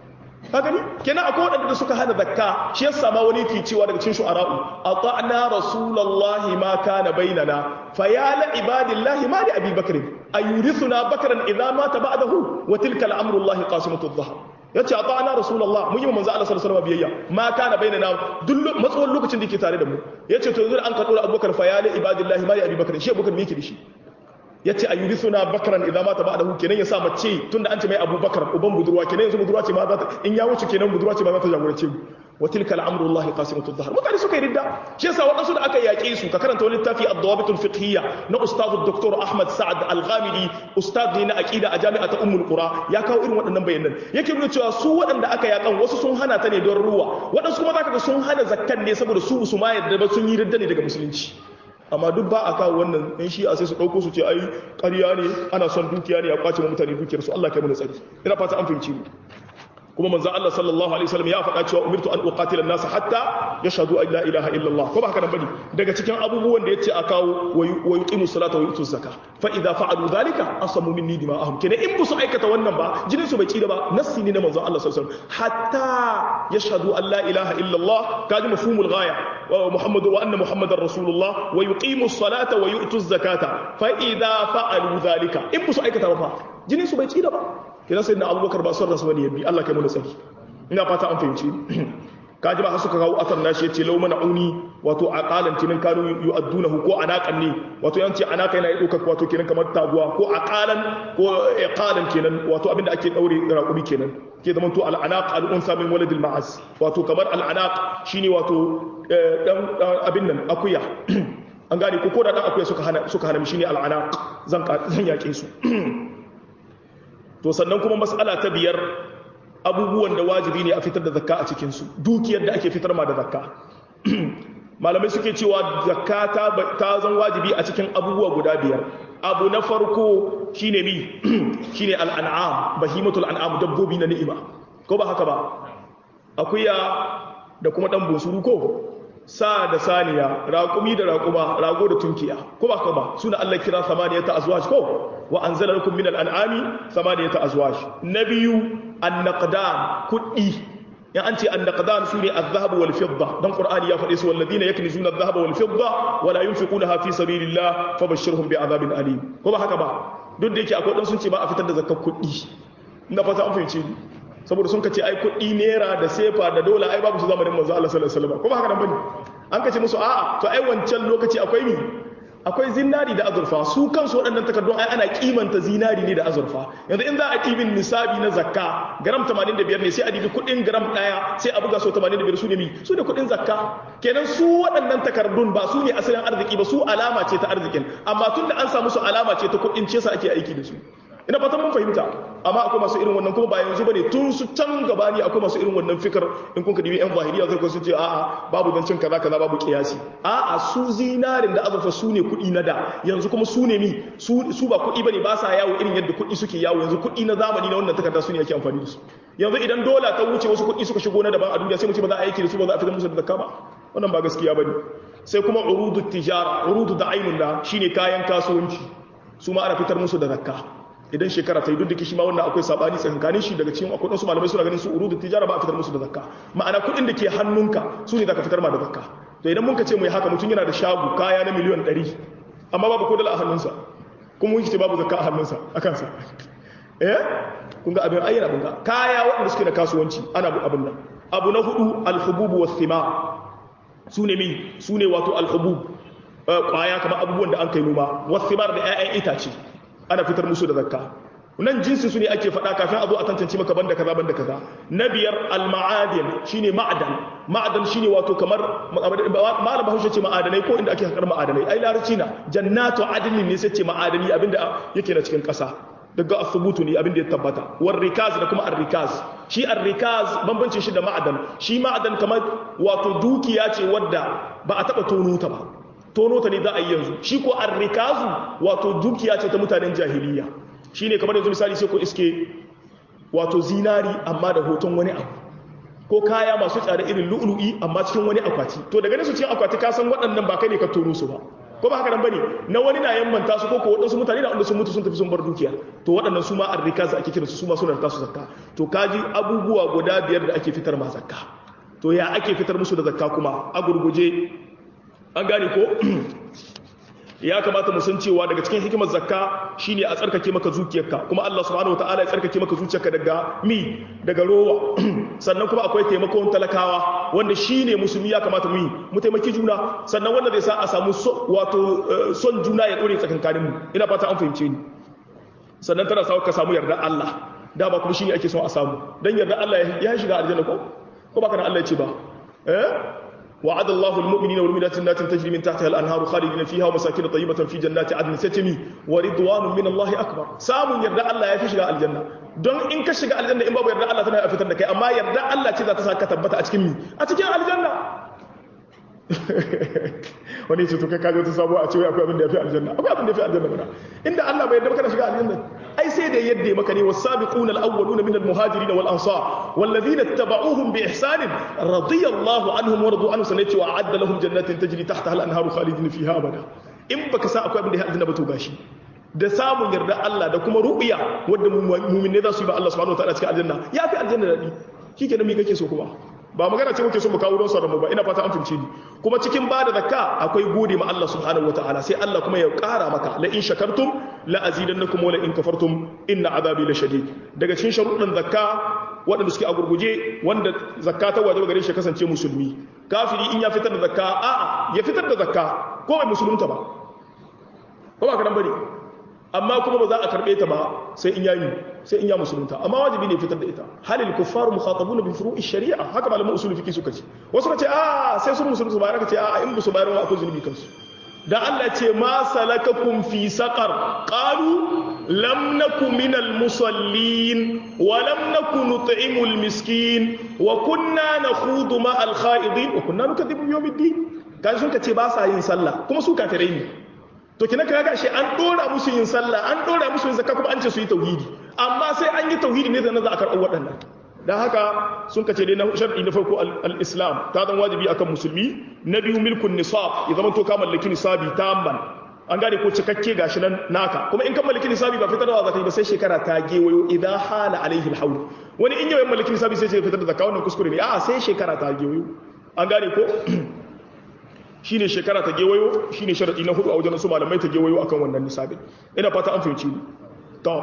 ka gani kenan akwai waɗanda suka hana zakka shi yasa ma wani ke cewa daga cikin shu'ara'u ata'na rasulullahi ma kana bainana fa ya la ibadillahi ma li abi bakr ayurithuna bakran idza mata ba'dahu wa tilka al-amru allahi qasimatu adh-dhahr yace ata'na rasulullah mun yi manzo Allah sallallahu alaihi wasallam biyayya ma kana bainana duk matsawon lokacin da yake tare da mu yace to yanzu an ka dora abubakar fa ya la ibadillahi ma li abi bakr shi abubakar me yake da shi ya ce a yi risuna bakaran idan mata ba da hu kenan ya sa mace tunda an ce mai abubakar uban budurwa kenan yanzu budurwa ce ma za ta in ya wuce kenan budurwa ce ma za ta jagorance mu wa tilka al'amru Allah qasimatu dhahar mutane suka yi ridda shi yasa waɗansu da aka yaƙe su ka karanta wani littafi ad-dawabit al-fiqhiyya na ustad dr Ahmad Sa'ad al-Ghamidi ustad ne na aqida a jami'a ta Ummul Qura ya kawo irin waɗannan bayanan yake nuna cewa su waɗanda aka yaƙan wasu sun hana ta ne don ruwa waɗansu kuma zaka ga sun hana zakkan ne saboda su su ma yadda ba sun yi ridda ne daga musulunci amma duk ba a kawo wannan yan shi a sai su ɗauko su ce ai ƙarya ne ana son dukiya ne a kwace mutane dukiyarsu Allah kai mana tsari ina fata an fahimci mu kuma manzo Allah sallallahu alaihi wasallam ya faɗa cewa umirtu an uqatila an-nas hatta yashhadu an la ilaha illallah ko ba haka nan bane daga cikin abubuwan da yace a kawo wa yuqimu salata wa yutu zakka fa idza fa'alu dhalika asamu minni dima'ahum kenan in bu su aikata wannan ba jinin su bai tsira ba nassi ne na manzo Allah sallallahu alaihi wasallam hatta yashhadu an la ilaha illallah kaji mafhumul ghaya wa muhammadu wa anna muhammadar rasulullah wa yuqimu salata wa yutu zakata fa idza fa'alu dhalika in bu su aikata ba fa jinin su bai tsira ba kina sai na abubakar ba son rasu bane yabi Allah kai mu tsaki ina fata an fahimci kaji ba har suka kawo asar nashi yace law mana auni wato aqalan kinan kanu yu'addunahu ko anaqan ne wato yanci anaka yana dauka wato kinan kamar taguwa ko aqalan ko iqalan kenan wato abinda ake daure raqubi kenan ke zaman to al anaq al unsa min walad al ma'az wato kamar al anaq shine wato dan abin nan akuya an gane ko ko da dan akuya suka hana suka hana shine al anaq zan zan yake su to sannan kuma mas'ala ta biyar abubuwan da wajibi ne a fitar da zakka a cikinsu dukiyar da ake fitar ma da zakka malamai suke cewa zakka ta zan wajibi a cikin abubuwa guda biyar abu na farko shine mi shine al'an'am bahimatul an'am dabbobi na ni'ima ko ba haka ba akuya da kuma dan bunsuru ko sa da saniya raƙumi da raƙuma rago da tunkiya ko ba ka ba suna Allah kira samaniyata azwaj ko wa anzala lakum min al-an'ami samaniyata azwaj nabiyu an-naqdan kudi ya an ce an-naqdan sune adh-dhahab wal fidda dan qur'ani ya faɗe su walladina yaknizuna adh-dhahaba wal fidda wa la yunfiqunaha fi sabilillah fabashshirhum bi'adhabin alim ko ba haka ba duk da yake akwai dan sun ce ba a fitar da zakkar kudi ina fata an fahimce ni saboda sun kace ai kuɗi naira da sefa da dola ai babu su zamanin manzo Allah sallallahu alaihi wasallam kuma haka nan bane an kace musu a'a to ai wancan lokaci akwai ni akwai zinari da azurfa su kansu waɗannan takardun ai ana kimanta zinari ne da azurfa yanzu in za a kibin nisabi na zakka gram 85 ne sai a dibi kuɗin gram ɗaya sai a buga so 85 su ne mi su ne kuɗin zakka kenan su waɗannan takardun ba su ne asalin arziki ba su alama ce ta arzikin amma tun da an samu su alama ce ta kuɗin ce sa ake aiki da su ina fatan mun fahimta amma akwai masu irin wannan kuma ba yanzu bane tun su can gabani akwai masu irin wannan fikar in kun ka dibi yan zahiriya zai sun ce a'a babu zancin kaza kaza babu kiyasi a'a su zinarin da azurfa su ne kuɗi na da yanzu kuma su ne mi su su ba kuɗi bane ba sa yawo irin yadda kuɗi suke yawo yanzu kuɗi na zamani na wannan takarda su ne ake amfani da su yanzu idan dola ta wuce wasu kuɗi suka shigo na daban a duniya sai mu ce ba za a aiki da su ba za a fitar musu da zakka ba wannan ba gaskiya bane sai kuma urudu tijara urudu da ainun da shine kayan kasuwanci su ma ana fitar musu da zakka idan shekara ta yi duk da kishi ma wannan akwai sabani tsakankanin shi daga cikin akwai wasu malamai suna ganin su urudu tijara ba a fitar musu da zakka ma'ana kuɗin da ke hannunka su ne zaka fitar ma da zakka to idan mun ka ce mu yi haka mutum yana da shago kaya na miliyan 100 amma babu ko dala a hannunsa kuma mun ce babu zakka a hannunsa a kansa eh kun ga abin ayyana kun ga kaya waɗanda suke da kasuwanci ana bu abin nan abu na hudu alhububu was thimar su ne mi su ne wato alhubub kwaya kamar abubuwan da an kai noma was thimar da 'ya'yan itace ana fitar musu da zakka nan jinsi su ne ake faɗa kafin a zo a tantance maka banda kaza banda kaza na biyar al-ma'adin shine ma'adan ma'adan shine wato kamar malam bahaushe ce ma'adanai ko inda ake hakar ma'adanai ai larabci na jannatu adnin ne sai ce ma'adani abinda yake na cikin ƙasa daga asubutu ne abinda ya tabbata war rikaz da kuma ar-rikaz shi ar-rikaz bambancin shi da ma'adan shi ma'adan kamar wato dukiya ce wadda ba a taba tono ta ba tono ta ne za a yi yanzu shi ko arrikazu wato dukiya ce ta mutanen jahiliya shi ne kamar yanzu misali sai ko iske wato zinari amma da hoton wani abu ko kaya masu tsada irin lu'lu'i amma cikin wani akwati to daga ne su cikin akwati ka san waɗannan ba kai ne ka tono su ba ko ba haka nan bane na wani na yammanta su ko ko waɗansu mutane da wanda sun mutu sun tafi sun bar dukiya to waɗannan su ma arrikazu ake kiransu su ma suna da tasu zakka to kaji abubuwa guda biyar da ake fitar ma zakka to ya ake fitar musu da zakka kuma a gurguje an gane ko ya kamata mu san cewa daga cikin hikimar zakka shine a tsarkake maka zuciyarka kuma Allah subhanahu wataala ya tsarkake maka zuciyarka daga mi daga rowa sannan kuma akwai taimakon talakawa wanda shine musulmi ya kamata mu yi mu taimaki juna sannan wanda zai sa a samu wato son juna ya dore tsakankanin mu ina fata an fahimce ni sannan tana sa ka samu yarda Allah da ba kuma shine ake son a samu dan yarda Allah ya shiga aljanna ko ko ba kana Allah ya ce ba eh وعد الله المؤمنين والمؤمنات جنات تجري من تحتها الانهار خالدين فيها ومساكن طيبه في جنات عدن ستمي ورضوان من الله اكبر سامون يرضى الله ya fi shiga aljanna don in ka shiga aljanna in babu yarda Allah tana fitar da kai amma yarda Allah ce za ta saka tabbata a cikin mi a cikin aljanna wani ce to kai kaje ta sabo a ce akwai abin da yafi aljanna akwai abin da yafi aljanna mana inda Allah bai yarda maka da shiga aljanna ai sai da yadda maka ne was-sabiqun al-awwalun min al-muhajirin wal ansar walladhina ittaba'uuhum bi ihsan radiyallahu anhum wa radu anhu sanati wa a'adda lahum jannatin tajri tahtaha al-anharu khalidin fiha abada in baka sa akwai abin da ya aljanna ba to gashi da samun yarda Allah da kuma ru'ya wanda mu'minai za su yi ba Allah subhanahu wa ta'ala cikin aljanna yafi aljanna dadi shikenan me kake so kuma ba magana ce muke so mu kawo don sauran mu ba ina fata an fince ni kuma cikin ba da zakka akwai gode ma Allah subhanahu wataala sai Allah kuma ya ƙara maka la in shakartum la azidannakum wa la in kafartum inna azabi la shadid daga cikin sharuɗin zakka waɗanda suke a gurguje wanda zakka ta wajaba gare shi kasance musulmi kafiri in ya fitar da zakka a'a ya fitar da zakka ko bai musulunta ba ko ba kadan bane amma kuma ba za a karbe ta ba sai in yayi sai in ya musulunta amma wajibi ne fitar da ita halil kuffar mukhatabun bi furu'i shari'a haka malaman usul fiqi suka ce wasu ka ce a sai sun musulunta ba ka ce a in musu bayar akwai zunubi kansu da Allah ce ma salakakum fi saqar qalu lam naku minal musallin wa lam naku nut'imul miskin wa kunna nakhudu ma al kha'idin wa kunna nukathibu yawmiddin kan sun ka ce ba sa yin sallah kuma su kafirai ne to kina kaga shi an dora musu yin sallah an dora musu yin zakka kuma an ce su yi tauhidi amma sai an yi tauhidi ne da na za a karɓar waɗannan dan haka sun kace dai na shar'i na farko al-islam ta zan wajibi akan musulmi na biyu milkun nisab ya zama to ka mallaki nisabi tamman an gane ko cikakke gashi nan naka kuma in ka mallaki nisabi ba fitarwa zakai ba sai shekara ta gewayo idan hala alaihi al wani in yawan mallaki nisabi sai ya fitar da zakka wannan kuskure ne a'a sai shekara ta gewayo an gane ko shine shekara ta gewayo shine sharadi na hudu a wajen su malamai ta gewayo akan wannan nisabin ina fata an fahimci ni to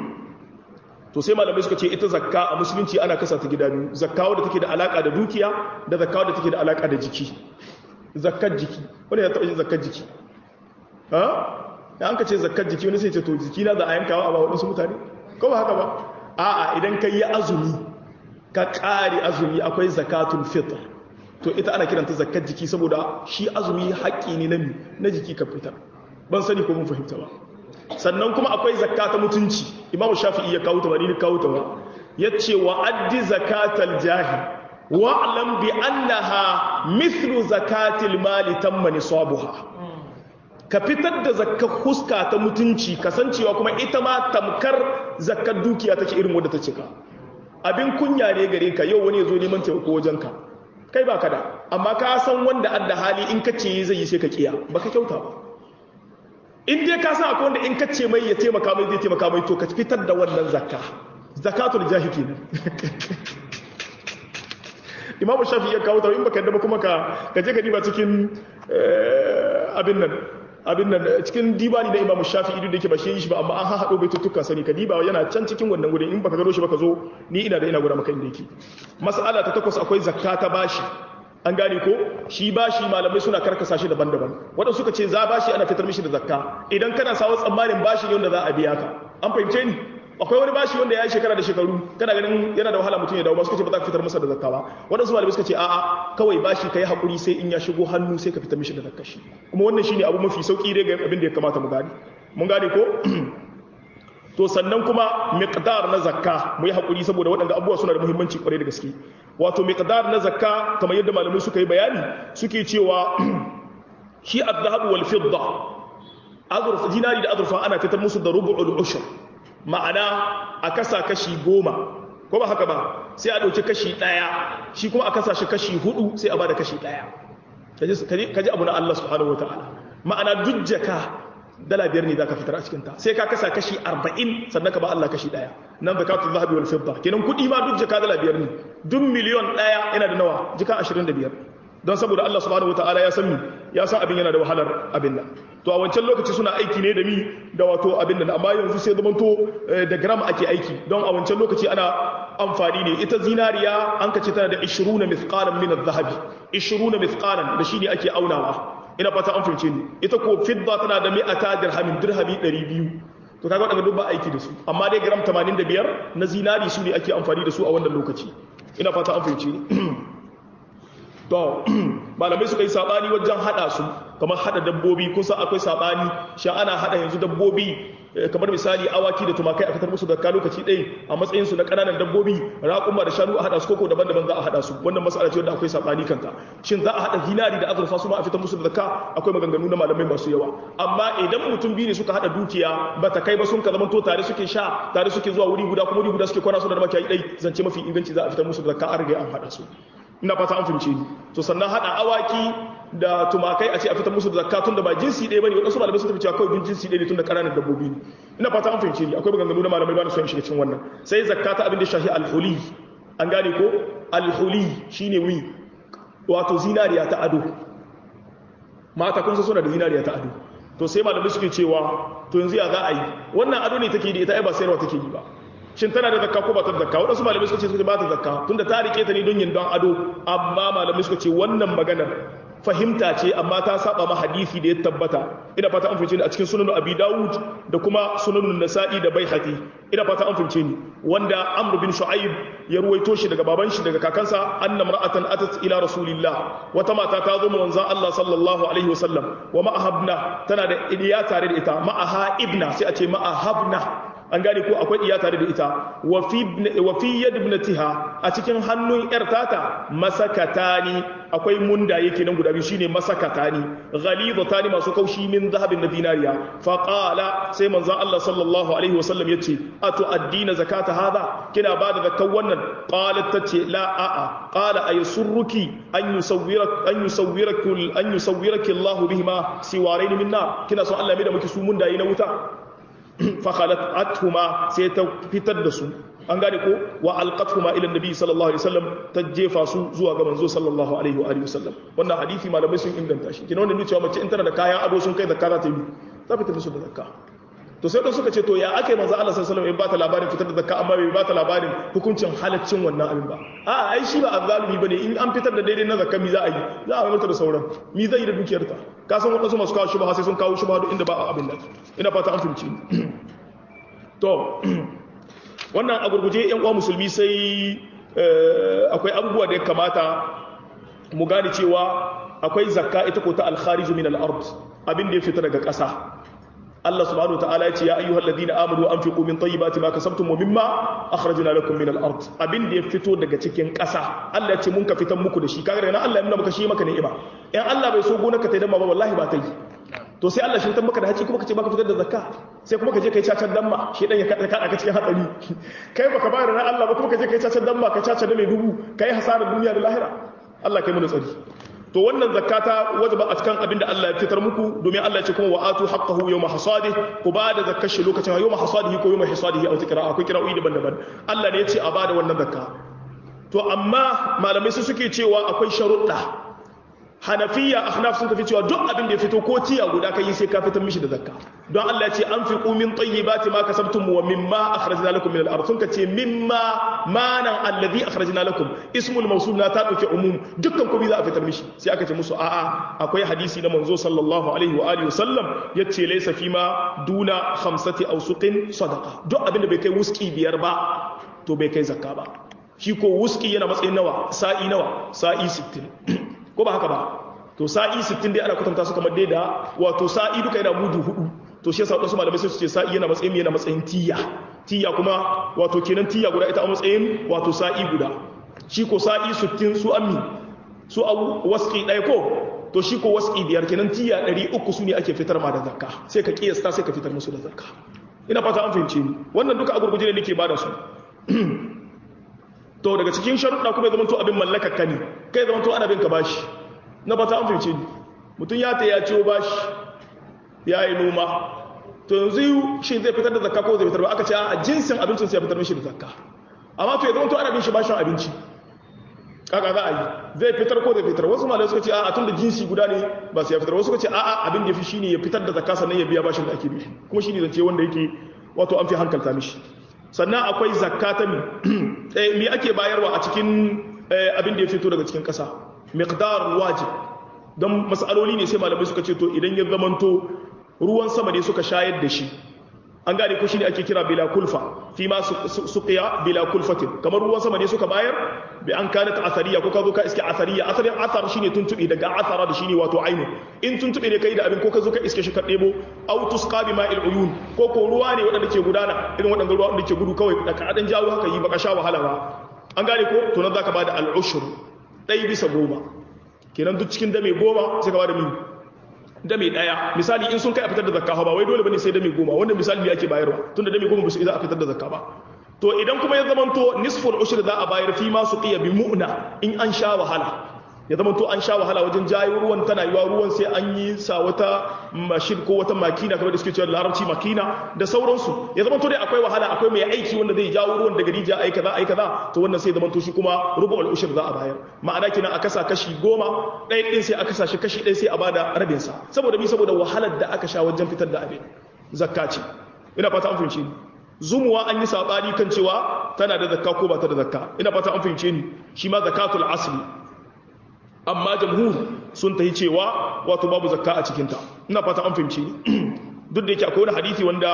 to sai malamai suka ce ita zakka a musulunci ana kasa ta gida biyu zakka wadda take da alaka da dukiya da zakka wadda take da alaka da jiki zakkar jiki wani ya taɓa yin zakkar jiki ha da an ka ce zakkar jiki wani sai ce to jiki na za a yankawa a ba waɗansu mutane ko ba haka ba a'a idan ka yi azumi ka ƙare azumi akwai zakatul fitr to ita ana kiranta zakkar jiki saboda shi azumi haƙƙi ne na na jiki ka fitar ban sani ko mun fahimta ba sannan kuma akwai zakka ta mutunci imam shafi'i ya kawo ta ba ni kawo ta ba yace wa addi zakatal jahi wa alam bi annaha mithlu zakatil mali tamma nisabuha ka fitar da zakkar huska ta mutunci kasancewa kuma ita ma tamkar zakkar dukiya take irin wadda ta cika abin kunya ne gare ka yau wani ya zo neman taimako wajenka kai ba ka da amma ka san wanda adda hali in ka ce zai yi sai ka kiya ba ka kyauta ba in dai ka san akwai wanda in ka ce mai ya taimaka mai zai taimaka mai to ka fitar da wannan zakka zakatul jahi kenan imam shafi ya kawo ta in baka yadda ba kuma ka ka je ka diba cikin abin nan abin nan cikin dibani na imam shafi idu da yake ba shi yi shi ba amma an haɗo bai tuttuka sani ka diba yana can cikin wannan gudun in baka gano shi baka zo ni ina da ina gura maka inda yake mas'ala ta takwas akwai zakka ta bashi an gane ko shi bashi malamai suna karkasa shi daban-daban waɗanda suka ce za bashi ana fitar mishi da zakka idan kana sawa tsammanin bashi ne wanda za a biya ka an fahimce ni akwai wani bashi wanda ya yi shekara da shekaru kana ganin yana da wahala mutum ya dawo ba suka ce ba za ka fitar masa da zakka ba waɗansu malamai suka ce a'a kawai bashi ka yi haƙuri sai in ya shigo hannu sai ka fitar mishi da zakka shi kuma wannan shine abu mafi sauƙi dai ga abin da ya kamata mu gane mun gane ko to sannan kuma miqdar na zakka mu yi haƙuri saboda waɗanda abubuwa suna da muhimmanci kwarai da gaske wato miqdar na zakka kamar yadda malamai suka yi bayani suke cewa shi adh-dhahab wal fidda azurfa dinari da azurfa ana fitar musu da rubu'ul ushr ma'ana a kasa kashi goma ko ba haka ba sai a ɗauki kashi ɗaya shi kuma a kasa shi kashi hudu sai a bada kashi ɗaya kaji abu na Allah subhanahu wa ta'ala ma'ana duk jaka dala biyar ne za ka fitar a cikinta sai ka kasa kashi arba'in sannan ka ba Allah kashi ɗaya nan zakatun zahabi wal fidda kenan kuɗi ma duk jaka dala biyar ne duk miliyon ɗaya yana da nawa jika ashirin da biyar don saboda Allah subhanahu wa ta'ala ya san mi ya san abin yana da wahalar abin nan to a wancan lokaci suna aiki ne da mi da wato abin nan amma yanzu sai zaman to da gram ake aiki don a wancan lokaci ana amfani ne ita zinariya an kace tana da 20 mithqalan min adh-dhahabi 20 mithqalan da shi ne ake aunawa ina fata an fahimce ni ita ko fidda tana da mi'ata dirhamin dirhami 200 to kaga wadanda duk ba aiki da su amma dai gram 85 na zinari su ne ake amfani da su a wannan lokaci ina fata an fahimce ni to malamai suka yi sabani wajen hada su kamar hada dabbobi kun san akwai sabani shi ana hada yanzu dabbobi kamar misali awaki da tumakai a fitar musu zakka lokaci ɗaya a matsayin su na ƙananan dabbobi raƙuma da shanu a haɗa su koko daban-daban za a haɗa su wannan mas'ala ce wanda akwai sabani kanta shin za a haɗa zinari da azurfa su ma a fitar musu da zakka akwai maganganu na malamai masu yawa amma idan mutum biyu ne suka haɗa dukiya ba ta kai ba sun ka zama to tare suke sha tare suke zuwa wuri guda kuma wuri guda suke kwana su da makiyayi ɗai zance mafi inganci za a fitar musu da zakka an riga an haɗa su ina fata an fahimce ni to sannan haɗa awaki da tumakai a ce a fitar musu da zakka tun da ba jinsi ɗaya bane wadansu malamai sun tafi cewa kawai jinsi ɗaya ne tun da ƙananan dabbobi ne ina fata an fahimce ni akwai maganganu na malamai ba na son shiga cikin wannan sai zakka ta abin da shahi alhuli an gane ko alhuli shine wi wato zinariya ta ado mata kun san suna da zinariya ta ado to sai malamai suke cewa to yanzu ya za a yi wannan ado ne take da ita ai ba sayarwa take yi ba shin tana da zakka ko ba ta da zakka wadansu malamai suka ce suka ba ta zakka tunda ta rike ta ne don yin don ado amma malamai suka ce wannan maganar fahimta ce amma ta saba ma hadisi da ya tabbata ina fata an fahimce ni a cikin sunan abi dawud da kuma sunan nasa'i da baihaqi ina fata an fahimce ni wanda amr bin shu'aib ya ruwaito shi daga baban shi daga kakansa anna mar'atan atat ila rasulillah wata mata ta zo manzon Allah sallallahu alaihi wasallam wa ma'ahabna tana da iya tare da ita ma'aha ibna sai a ce ma'ahabna an gane ko akwai iya tare da ita wa fi yad ibnatiha a cikin hannun yar tata masakatani akwai munda yake nan guda biyu shine masakatani ghalidatani masu kaushi min zahabin na dinariya fa qala sai manzon Allah sallallahu alaihi wasallam yace atu addina zakata hada kina bada zakkan wannan qalat tace la a a qala aysurruki an yusawwirak an yusawwirakul an yusawwiraki Allah bihima siwarain min nar kina so Allah mai da miki su mundaye na wuta fakhalat athuma sai ta fitar da su an gane ko wa alqathuma ila annabi sallallahu alaihi wasallam ta jefa su zuwa ga manzo sallallahu alaihi wa alihi wasallam wannan hadisi malamai sun inganta shi kina wanda cewa mace in tana da kayan ado sun kai zakka za ta yi za fitar musu da zakka to sai dan suka ce to ya akai manzo Allah sallallahu alaihi wasallam ya bata labarin fitar da zakka amma bai bata labarin hukuncin halaccin wannan abin ba a ai shi ba azzalumi bane in an fitar da daidai na zakka mi za a yi za a mata da sauran mi zai yi da dukiyarta ka san wadansu masu kawo shubha sai sun kawo shubha duk inda ba abin nan ina fata an fahimci to wannan a gurguje yan uwa musulmi sai akwai abubuwa da ya kamata mu gane cewa akwai zakka ita ko ta alkhariju min al-ard abin da ya fita daga ƙasa Allah subhanahu wataala ya ce ya ayyuhal ladina amanu anfiqu min tayyibati ma kasabtum wa mimma akhrajna lakum min al-ard abin da ya fito daga cikin ƙasa Allah ya ce mun ka fitan muku da shi kaga daga nan Allah ya nuna maka shi maka ni'ima in Allah bai so gonarka ta damma ba wallahi ba ta yi to sai Allah shi fitan maka da haci kuma ka ce baka fitar da zakka sai kuma ka je kai cacar damma shi dan ya kada ka cikin hatsari kai baka bayar da Allah ba kuma ka je kai cacar damma ka cacar da mai dubu kai hasarar duniya da lahira Allah kai mu tsari to wannan zakata wajaba a cikin abin da Allah ya fitar muku domin Allah ya ce kuma wa'atu haqqahu yawma hasadih ku ba da zakkar shi lokacin yawma hasadihi ko yawma hisadihi a wata kira akwai kira'o'i daban-daban Allah ne ya ce a ba da wannan zakka to amma malamai su suke cewa akwai sharuɗa hanafiya ahnaf sun tafi cewa duk abin da ya fito ko tiya guda kai sai ka fitar mishi da zakka don Allah ya ce an fi min tayyibati ma kasabtum wa mimma akhrajna lakum min al-ard sun kace mimma manan alladhi akhrajna lakum ismul mawsul na ta dauke umum dukkan komai za a fitar mishi sai aka ce musu a'a akwai hadisi na manzo sallallahu alaihi wa alihi wasallam yace laysa fima duna khamsati awsuqin sadaqa duk abin da bai kai wuski biyar ba to bai kai zakka ba shi ko wuski yana matsayin nawa sa'i nawa sa'i 60 ko ba haka ba to sa'i 60 dai ana kwatanta su kamar dai da wato sa'i duka yana mudu hudu to shi yasa wasu malamai sai su ce sa'i yana matsayin yana matsayin tiya tiya kuma wato kenan tiya guda ita a matsayin wato sa'i guda shi ko sa'i 60 su ammi su abu waski ɗaya ko to shi ko waski biyar kenan tiya 300 su ne ake fitar ma da zakka sai ka kiyasta sai ka fitar musu da zakka ina fata an fahimce ni wannan duka a gurguje ne nake bada su to daga cikin sharuɗa kuma ya zama to abin mallakar ka ne kai zama to ana bin ka bashi na fata an fahimce ni mutum ya ta ya ciwo bashi ya yi noma to yanzu shi zai fitar da zakka ko zai fitar ba aka ce a jinsin abincin sai ya fitar mishi da zakka amma to ya zama to ana bin shi bashin abinci kaka za a yi zai fitar ko zai fitar wasu malai suka ce a tun da jinsi guda ne ba sai ya fitar wasu suka ce a abin da ya fi shine ya fitar da zakka sannan ya biya bashin da ake bi kuma shine zance wanda yake wato an fi hankalta mishi sannan akwai zakka ta mi mi ake bayarwa a cikin abin da ya fito daga cikin ƙasa miqdar wajib don mas'aloli ne sai malamai suka ce to idan ya zamanto ruwan sama ne suka shayar da shi an gane ko shine ake kira bila kulfa fi ma suqiya bila kulfatin kamar ruwan sama ne suka bayar bi an kanat athariya ko ka zo ka iske athariya asarin athar shine tuntubi daga athara da shine wato ainu in tuntubi ne kai da abin ko ka zo ka iske shi ka debo aw tusqa bi ma'il uyun ko ko ruwa ne wadanda ke gudana irin wadanda ruwa wanda ke gudu kawai da ka dan jawo haka yi baka sha wahala ba an gane ko to nan zaka bada al-ushr dai bisa goma kenan duk cikin dame goma sai ka bada min dame daya misali in sun kai a fitar da zakka ba wai dole bane sai dame goma wanda misali ne ake bayarwa tunda dame goma ba su za a fitar da zakka ba to idan kuma ya zamanto nisful ushr za a bayar fi ma su qiya bi mu'na in an sha wahala ya zamanto an sha wahala wajen jayo ruwan tana yiwa ruwan sai an yi sa wata mashin ko wata makina kamar da suke cewa larabci makina da sauransu ya zamanto dai akwai wahala akwai mai aiki wanda zai jawo ruwan daga rijiya ai kaza ai kaza to wannan sai zamanto shi kuma rubu'ul ushr za a bayar ma'ana kina a kasa kashi goma ɗaya ɗin sai a kasa shi kashi ɗaya sai a bada rabin sa saboda mi saboda wahalar da aka sha wajen fitar da abin zakka ce ina fata an fahimce ni zumuwa an yi sabani kan cewa tana da zakka ko ba ta da zakka ina fata an fahimce ni shi ma zakatul asli amma jamhur sun tahi cewa wato babu zakka a cikinta ina fata an fahimce ni duk da yake akwai wani hadisi wanda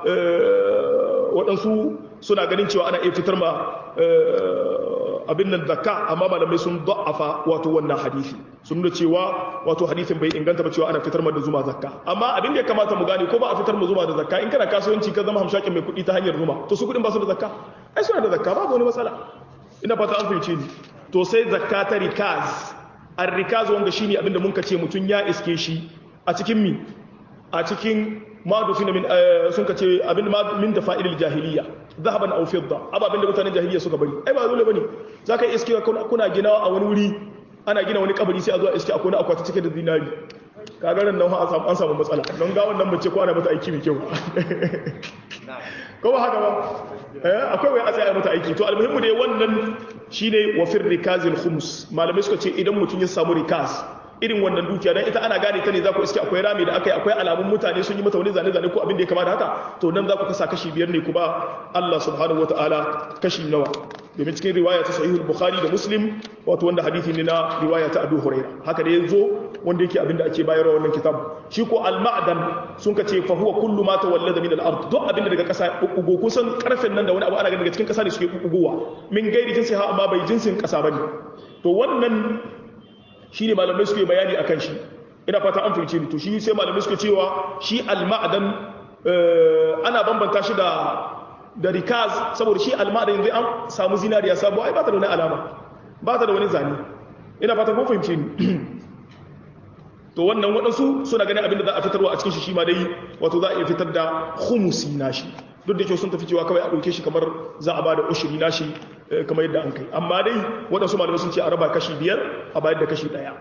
waɗansu suna ganin cewa ana iya fitar ma abin nan zakka amma malamai sun da'afa wato wannan hadisi sun nuna cewa wato hadisin bai inganta ba cewa ana fitar ma da zuma zakka amma abin da ya kamata mu gane ko ba a fitar ma zuma da zakka in kana kasuwanci ka zama hamshakin mai kuɗi ta hanyar zuma to su kuɗin ba su da zakka ai suna da zakka babu wani matsala ina fata an fahimce ni to sai zakka ta rikaz ar-rikaz wanda shine abin da mun ka ce mutun ya iske shi a cikin mi a cikin madufi min sun ka ce abin min da fa'ilil jahiliya zahaban aw fidda ababin da mutanen jahiliya suka bari ai ba dole bane zaka iske kuna gina a wani wuri ana gina wani kabari sai a zo a iske akwai akwati cike da zinari kaga ran nan an samu matsala don ga wannan mace ko ana mata aiki mai kyau ko ba haka ba eh akwai wai a tsaya mata aiki to almuhimmu dai wannan shine wa fir rikazil khums malamai suka ce idan mutum ya samu rikaz irin wannan dukiya dan ita ana gane ta ne za ku iske akwai rami da akai akwai alamun mutane sun yi mata wani zane zane ko abin da ya kama da haka to nan za ku kasa kashi biyar ne ku ba Allah subhanahu wataala kashi nawa domin cikin riwaya ta sahihul bukhari da muslim wato wanda hadisi ne na riwaya ta abu huraira haka da yazo wanda yake abin da ake bayarwa wannan kitab shi ko al ma'dan sun ka ce fa huwa kullu ma tawallada min al ard duk abin da daga kasa bugo kusan karfen nan da wani abu ana ganin daga cikin kasa ne suke bugowa min gairi jinsi ha amma bai jinsin kasa bane to wannan shi ne malamai suke bayani a kan shi ina fata an fahimci to shi sai malamai suke cewa shi al-ma'adan ana bambanta shi da da rikaz saboda shi al-ma'adan yanzu an samu zinariya sabo ai ba ta da wani alama ba ta da wani zane ina fata kun fahimci ni to wannan waɗansu suna ganin abin da za a fitarwa a cikin shi shi ma dai wato za a iya fitar da khumusi nashi duk da kyau sun tafi cewa kawai a ɗauke shi kamar za a ba da ushiri nashi kamar yadda an kai amma dai waɗansu malamai sun ce a raba kashi biyar a bayar da kashi ɗaya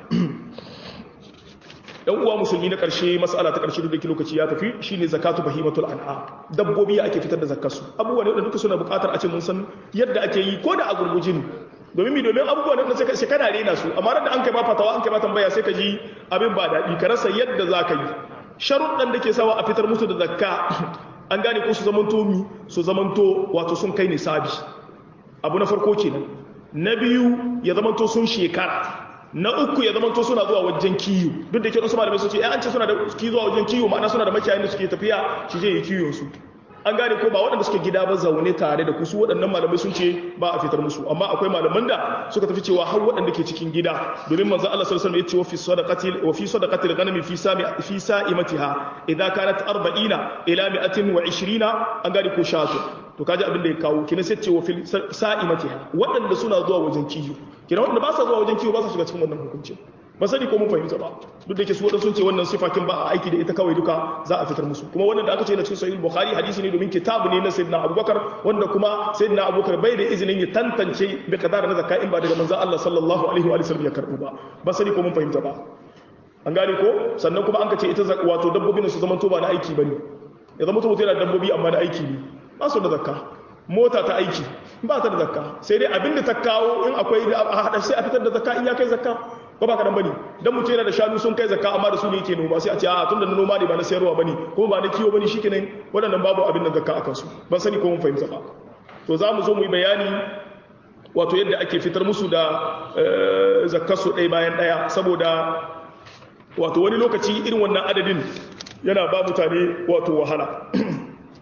ɗan uwa musulmi na ƙarshe matsala ta ƙarshe duk da lokaci ya tafi shine zakatu bahimatul an'a dabbobi ya ake fitar da zakkarsu abubuwa ne duka suna buƙatar a ce mun san yadda ake yi ko da a gurgujin domin mi domin abubuwa ne sai ka kana rena su amma da an kai ba fatawa an kai ba tambaya sai ka ji abin ba daɗi ka rasa yadda za ka yi sharuɗan da ke sawa a fitar musu da zakka an gane ko su zamanto mi su zamanto wato sun kai nisabi abu na farko kenan na biyu ya zamanto sun shekara na uku ya zamanto suna zuwa wajen kiyo duk da ke wasu malamai sun ce an ce suna da ki zuwa wajen kiyo ma'ana suna da makiyayin da suke tafiya shi je yi kiyon su an gane ko ba waɗanda suke gida ba zaune tare da kusu waɗannan malamai sun ce ba a fitar musu amma akwai malaman da suka tafi cewa har waɗanda ke cikin gida domin manzo Allah sallallahu alaihi wasallam ya ce wa fi sadaqati wa fi sadaqati al-ghanami fi sami fi sa'imatiha idza kanat 40 ila 120 an gane ko shatu to kaji abin da ya kawo kina sai ce wa fi sa'imatiha waɗanda suna zuwa wajen kiyo kina waɗanda ba sa zuwa wajen kiyo ba sa shiga cikin wannan hukuncin ba sani ko mun fahimta ba duk da ke su waɗansu sun ce wannan sifakin ba a aiki da ita kawai duka za a fitar musu kuma wannan da aka ce na cikin sahih bukhari hadisi ne domin kitabu ne na sayyidina abubakar wanda kuma sayyidina abubakar bai da izinin ya tantance bi kadar na zakka in ba daga manzon Allah sallallahu alaihi wa sallam ya karbu ba ba sani ko mun fahimta ba an gane ko sannan kuma an ka ce ita wato dabbobin su zaman to ba na aiki bane ya zama to yana dabbobi amma na aiki ne ba su da zakka mota ta aiki ba ta da zakka sai dai abinda ta kawo in akwai a hada sai a fitar da zakka in ya kai zakka ko ba ka dan bane dan mutum yana da shanu sun kai zakka amma da su ne yake noma sai a ce a tunda na noma ne ba na sayarwa bane ko ba na kiwo bane shikenan waɗannan babu abin da zakka akan su ban sani ko mun fahimta ba to za mu zo mu yi bayani wato yadda ake fitar musu da zakkar su ɗaya bayan ɗaya saboda wato wani lokaci irin wannan adadin yana ba mutane wato wahala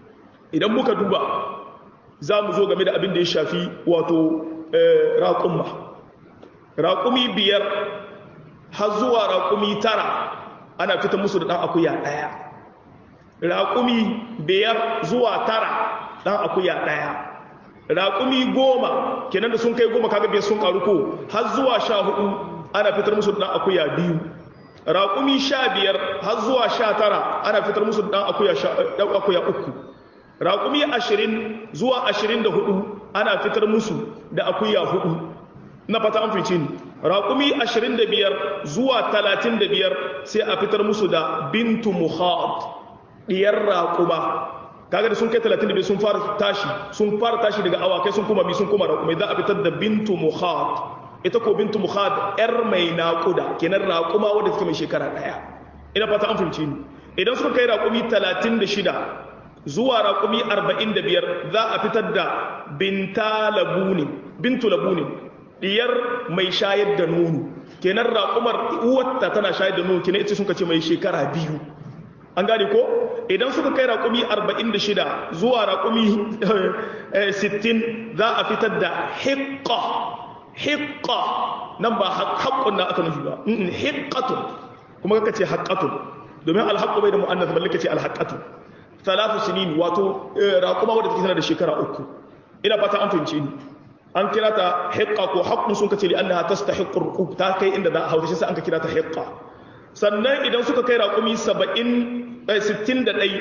idan muka duba za mu zo game da abin da ya shafi wato raƙumma raƙumi biyar har zuwa raƙumi tara ana fita musu da ɗan akuya ɗaya raƙumi biyar zuwa tara ɗan akuya ɗaya raƙumi goma kenan da sun kai goma kaga biyar sun ƙaru ko har zuwa sha hudu ana fitar musu da ɗan akuya biyu raƙumi sha biyar har zuwa sha tara ana fitar musu da ɗan akuya uku raƙumi ashirin zuwa ashirin da hudu ana fitar musu da akuya hudu na fata an fice ni raƙumi ashirin da biyar zuwa talatin da biyar sai a fitar musu da bintu muhad ɗiyar raƙuma kaga da sun kai talatin da biyar sun fara tashi sun fara tashi daga awakai sun kuma bi sun kuma raƙumai za a fitar da bintu muhad ita ko bintu muhad yar mai naƙuda kenan raƙuma wadda take mai shekara ɗaya ina fata an fahimci ni idan suka kai raƙumi talatin da shida zuwa raƙumi arba'in da biyar za a fitar da binta labunin bintu labunin diyar mai shayar da nono kenan raƙumar uwarta tana shayar da nono kenan ita sun ce mai shekara biyu an gane ko idan suka kai raƙumi 46 zuwa raƙumi 60 za a fitar da hiƙƙa hiƙƙa nan ba haƙƙun na aka nufi ba hiƙƙatun kuma kaka ce haƙƙatun domin alhaƙƙu bai da mu'annas balle ka ce alhaƙƙatun talatu sinin wato raƙuma wadda take tana da shekara uku ina fata an fahimce ni an kira ta hiqqa ko haqqun sun kace li annaha tastahiqqu ruqub ta kai inda za a hauta shi sai an ka kira ta hiqqa sannan idan suka kai raƙumi 70 61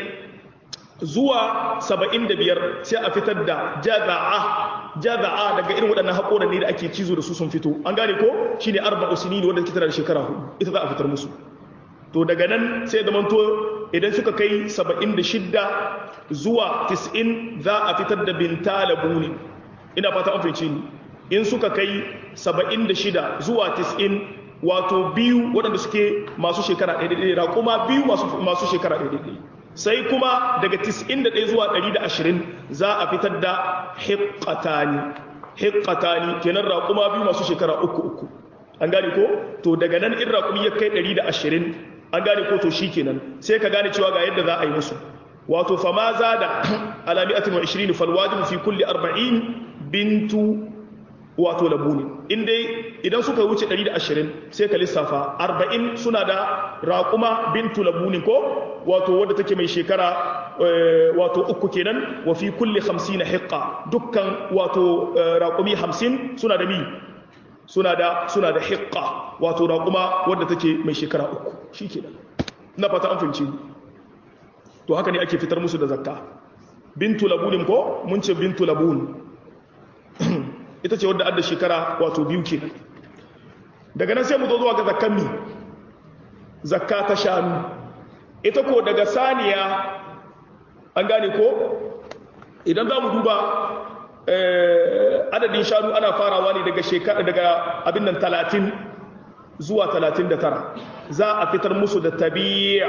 zuwa 75 sai a fitar da jaza'a jaza'a daga irin waɗannan haƙoran ne da ake cizo da su sun fito an gane ko shine arba'u sinin wanda take tana da shekara hudu ita za a fitar musu to daga nan sai da manto idan suka kai 76 zuwa 90 za a fitar da binta labuni ina fata an fahimci ni in suka kai 76 zuwa 90 wato biyu waɗanda suke masu shekara ɗaiɗaiɗai raƙuma biyu masu shekara ɗaiɗaiɗai sai kuma daga 91 zuwa 120 za a fitar da hiƙatani hiƙatani kenan raƙuma biyu masu shekara uku uku an gane ko to daga nan in raƙumi ya kai 120 an gane ko to shi kenan sai ka gane cewa ga yadda za a yi musu wato fama za da alami'atin wa 20 falwajibu fi kulli 40 bintu wato labuni in dai idan suka wuce 120 sai ka lissafa 40 suna da raƙuma bintu labuni ko wato wadda take mai shekara wato uku kenan wa fi kulli 50 hiqqa dukkan wato raƙumi 50 suna da mi suna da suna da hiqqa wato raƙuma wadda take mai shekara uku shikenan na fata an fahimci to haka ne ake fitar musu da zakka bintu labunin ko mun ce bintu labun ita ce wadda adda shekara wato biyu kenan daga nan sai mu zo zuwa ga zakkan mi zakka ta shanu ita ko daga saniya an gane ko idan za mu duba adadin shanu ana farawa ne daga shekara daga abin nan talatin zuwa talatin da tara za a fitar musu da tabi'a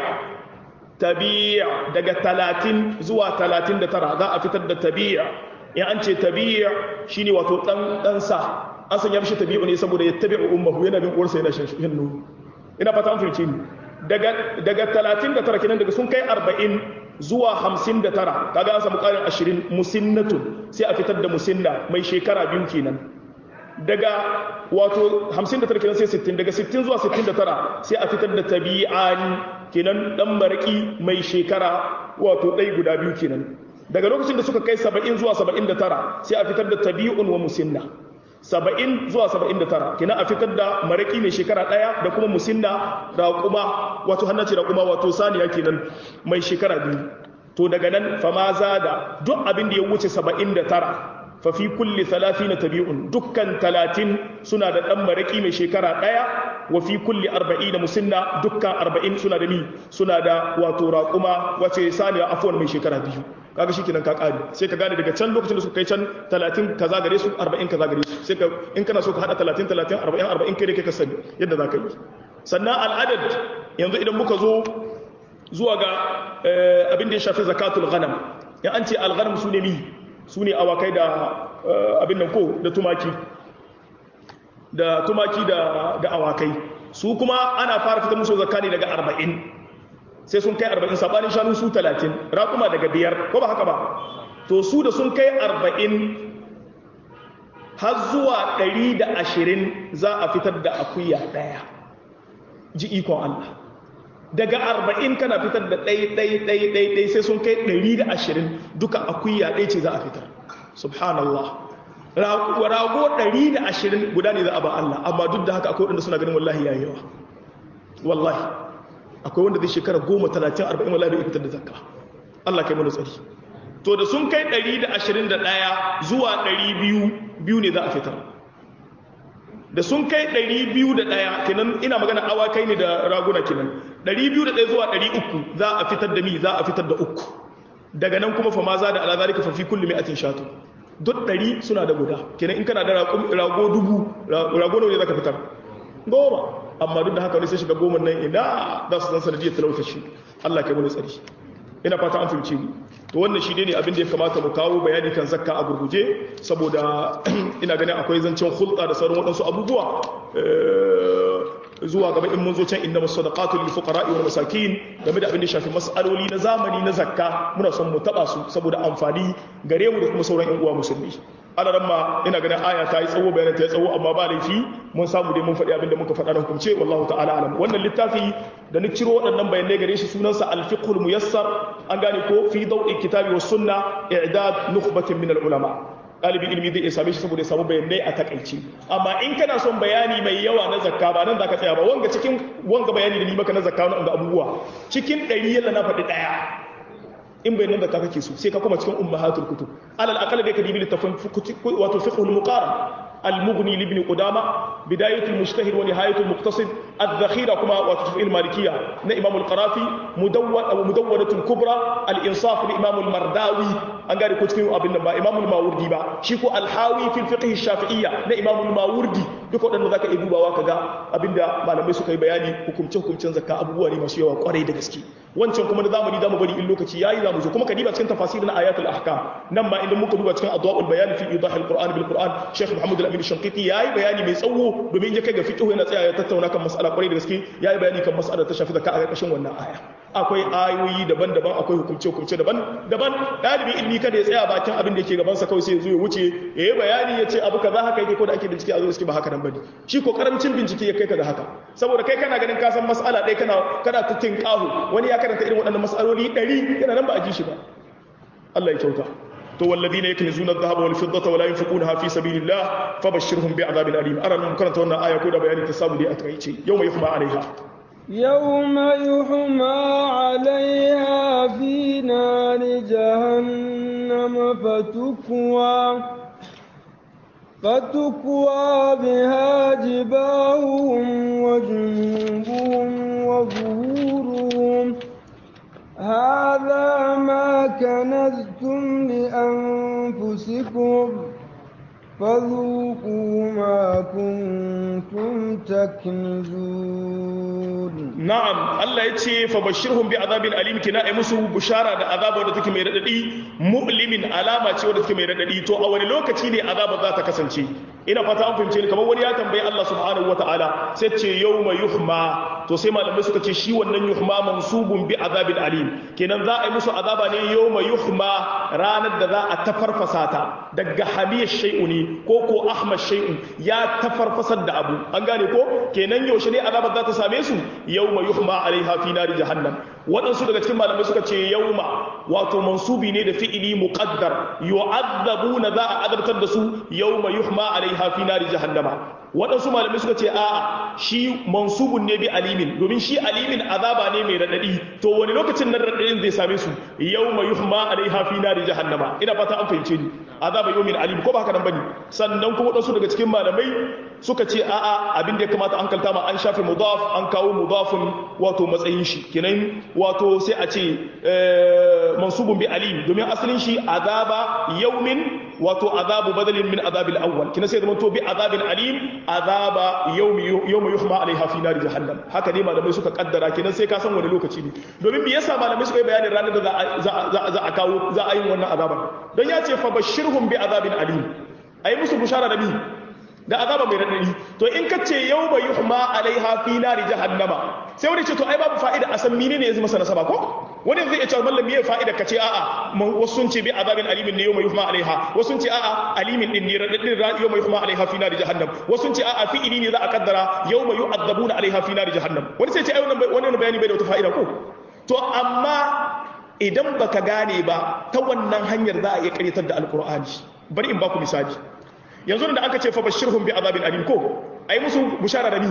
tabi'a daga talatin zuwa talatin da tara za a fitar da tabi'a in an ce tabi'a shine wato dan dan sa an sanya mishi tabi'u ne saboda ya tabi'u ummuhu yana bin uwarsa yana shan nono ina fata an fahimce ni daga daga 39 kenan daga sun kai 40 zuwa 59 kaga an samu karin 20 musinnatun sai a fitar da musinna mai shekara biyu kenan daga wato 59 kenan sai 60 daga 60 zuwa 69 sai a fitar da tabi'ani kenan dan maraki mai shekara wato ɗai guda biyu kenan daga lokacin da suka kai 70 zuwa 79 sai a fitar da tabi'un wa musinna 70 zuwa 79 kenan a fitar da maraki mai shekara ɗaya da kuma musinna raƙuma wato hannace raƙuma wato saniya kenan mai shekara biyu to daga nan fama da duk abin da ya wuce 79 fafi kulli na tabi'un dukkan talatin suna da ɗan maraƙi mai shekara ɗaya wa fi kulli arba'in da musinna dukkan arba'in suna da mi suna da wato raƙuma wace saniya afuwan mai shekara biyu kaga shi kenan ka ƙari sai ka gane daga can lokacin da suka kai can talatin kaza gare su arba'in kaza gare su sai ka in kana so ka haɗa talatin talatin arba'in arba'in kai da kai ka sani yadda za ka yi sannan al'adad yanzu idan muka zo zuwa ga abin da ya shafi zakatul ghanam ya an ce al-ghanam su ne mi su ne awakai da abin nan ko da tumaki da tumaki da, da awakai su kuma ana fara fitar musu zakka ne daga arba'in sai sun kai 40 sabanin shanu su 30 raƙuma daga biyar ko ba haka ba to su da sun kai 40 har zuwa 120 za a fitar da akuya daya ji ikon Allah daga 40 kana fitar da ɗai ɗai ɗai ɗai ɗai sai sun kai 120 duka akuya ɗai ce za a fitar subhanallah rago 120 guda ne za a ba Allah amma duk da haka akwai wanda suna ganin wallahi yayi yawa wallahi akwai wanda zai shekara 10 30 40 wallahi bai fitar da zakka Allah kai mana tsari to da sun kai 121 zuwa 200 biyu ne za a fitar da sun kai 201 kenan ina magana awakai ne da raguna kenan 201 zuwa 300 za a fitar da mi za a fitar da uku daga nan kuma fa ma za da ala zalika fa fi kulli mi'atin shatu duk 100 suna da guda kenan in kana da rago dubu rago ne zaka fitar goma amma duk da haka ne sai shiga goma nan ina za su san sanadiyar talauta shi Allah kai mu tsari ina fata an fahimci mu to wannan shi ne abin da ya kamata mu kawo bayani kan zakka a gurguje saboda ina ganin akwai zancen hulɗa da sauran waɗansu abubuwa zuwa gaba in mun zo can inda masadaqatu lil fuqara'i wal masakin game da abin da shafi mas'aloli na zamani na zakka muna son mu taba su saboda amfani gare mu da kuma sauran ƴan uwa musulmi alaran ma ina ganin aya ta yi tsawo bayanan ta yi tsawo amma ba laifi mun samu dai mun faɗi abin da muka faɗa na hukumce wallahu ta'ala alam wannan littafi da ni ciro waɗannan bayanai gare shi sunansa al-fiqhul muyassar an gane ko fi daw'i kitabi was sunna i'dad nukhbatin min al-ulama ɗalibin ilimi zai iya same shi saboda ya samu bayanai a takaici amma in kana son bayani mai yawa na zakka ba nan zaka tsaya ba wanga cikin wanga bayani da ni maka na zakka na abubuwa cikin ɗari yalla na faɗi ɗaya in bai nan da ka kake so sai ka kuma cikin ummahatul kutub alal aqal da ka dibi littafin wato fiqhul muqaran المغني لابن قدامة بداية المجتهد ونهاية المقتصد الذخيرة كما وتفعيل المالكية إمام القرافي مدون أو مدونة الكبرى الإنصاف لإمام المرداوي أنقاري كتكين أبن نبا إمام الماوردي با شيكو الحاوي في الفقه الشافعية إمام الماوردي duka waɗanda za ka iya dubawa ka ga abinda malamai suka yi bayani hukumce-hukumcen zakka abubuwa ne masu yawa kwarai da gaske wancan kuma na zamani zamu bari in lokaci yayi zamu zo kuma ka diba cikin tafasirin ayatul ahkam nan ma idan muka duba cikin adwaul bayan fi idahil qur'an bil qur'an sheikh muhammad al-amin shanqiti yayi bayani mai tsawo domin ya kai ga fiqh yana tsaya ya tattauna kan mas'ala kwarai da gaske yayi bayani kan mas'ala ta shafi zakka a ƙarƙashin wannan aya akwai ayoyi daban-daban akwai hukumce-hukumce daban-daban ɗalibin ilmi kada ya tsaya bakin abin da yake gabansa kawai sai ya zo ya wuce ya yi bayani ya ce abu kaza haka yake ko da ake bincike a zo suke ba haka nan bane shi ko karamcin bincike ya kai ka da haka saboda kai kana ganin ka san mas'ala ɗaya kana kana ta tinƙahu wani ya karanta irin waɗannan mas'aloli ɗari yana nan ba a ji shi ba Allah ya kyauta to walladhina yaknizuna adh-dhahaba wal fiddata wa la yunfiqunaha fi sabilillah fabashshirhum bi'adhabin alim aran mun karanta wannan aya ko da bayani ta samu dai a takaice yawma yuhma alaiha يوم يحمى عليها في نار جهنم فتكوى فتكوى بها جباههم وجنوبهم وظهورهم هذا ما كنزتم لأنفسكم فذوقوا ما كنتم تكنزون na'am Allah ya ce fa bashirhum bi azabin alim kina ai musu bushara da azaba da take mai radadi mu'limin alama ce wadda take mai radadi to a wani lokaci ne azaba za ta kasance ina fata an fahimce ni kamar wani ya tambayi Allah subhanahu wataala sai ce yawma yuhma to sai malamai suka ce shi wannan yuhma mansubun bi azabin alim kenan za a yi musu azaba ne yawma yuhma ranar da za a tafarfasa ta daga hamiyar shay'u ne ko ko ahmad shay'u ya tafarfasar da abu an gane ko kenan yaushe ne azabar za ta same su yawma yuhma alaiha fi nari jahannam waɗansu daga cikin malamai suka ce yawma wato mansubi ne da fi'ili muqaddar yu'adzabuna za a azabtar da su yawma yuhma alaiha fi nari jahannama waɗansu malamai suka ce a'a shi mansubun ne bi alimin domin shi alimin azaba ne mai radadi to wani lokacin nan radadin zai same su yawma yuhma alaiha fi nari jahannama ina fata an fahimce ni azaba yawmin alim ko ba haka nan bane sannan kuma waɗansu daga cikin malamai suka ce a'a abin da ya kamata an kalta ma an shafe mudaf an kawo mudafin wato matsayin shi kenan wato sai a ce mansubun bi alim domin asalin shi azaba yawmin wato azabu badalin min azabil awwal kina sai zama to bi azabin alim azaba yawmi yawma yuhma alaiha fi nari jahannam haka ne malamai suka kaddara kenan sai ka san wani lokaci ne domin me yasa malamai suka yi bayanin ranar da za za a kawo za a yi wannan azaban don ya ce fa bashirhum bi azabin alim ayi musu bushara da bi da azaba mai radadi to in ka ce yau mai yuhma alaiha fi nari jahannama sai wani ce to ai babu fa'ida a san menene ya zama nasaba ko wani zai iya cewa mallam me fa'ida ka ce a'a wasu sun ce bi azabin alimin ne yau mai yuhma alaiha wasu sun ce a'a alimin din ne radadin yau mai yuhma alaiha fi nari jahannam wasu sun ce a'a fi'ili ne za a kaddara yau mai yu'adzabuna alaiha fi nari jahannam wani sai ce ai wannan wannan bayani bai da wata fa'ida ko to amma idan baka gane ba ta wannan hanyar za a iya karyatar da alqur'ani bari in baku misali yanzu da aka ce fa bashirhum bi azabin alim ko ai musu bushara da ni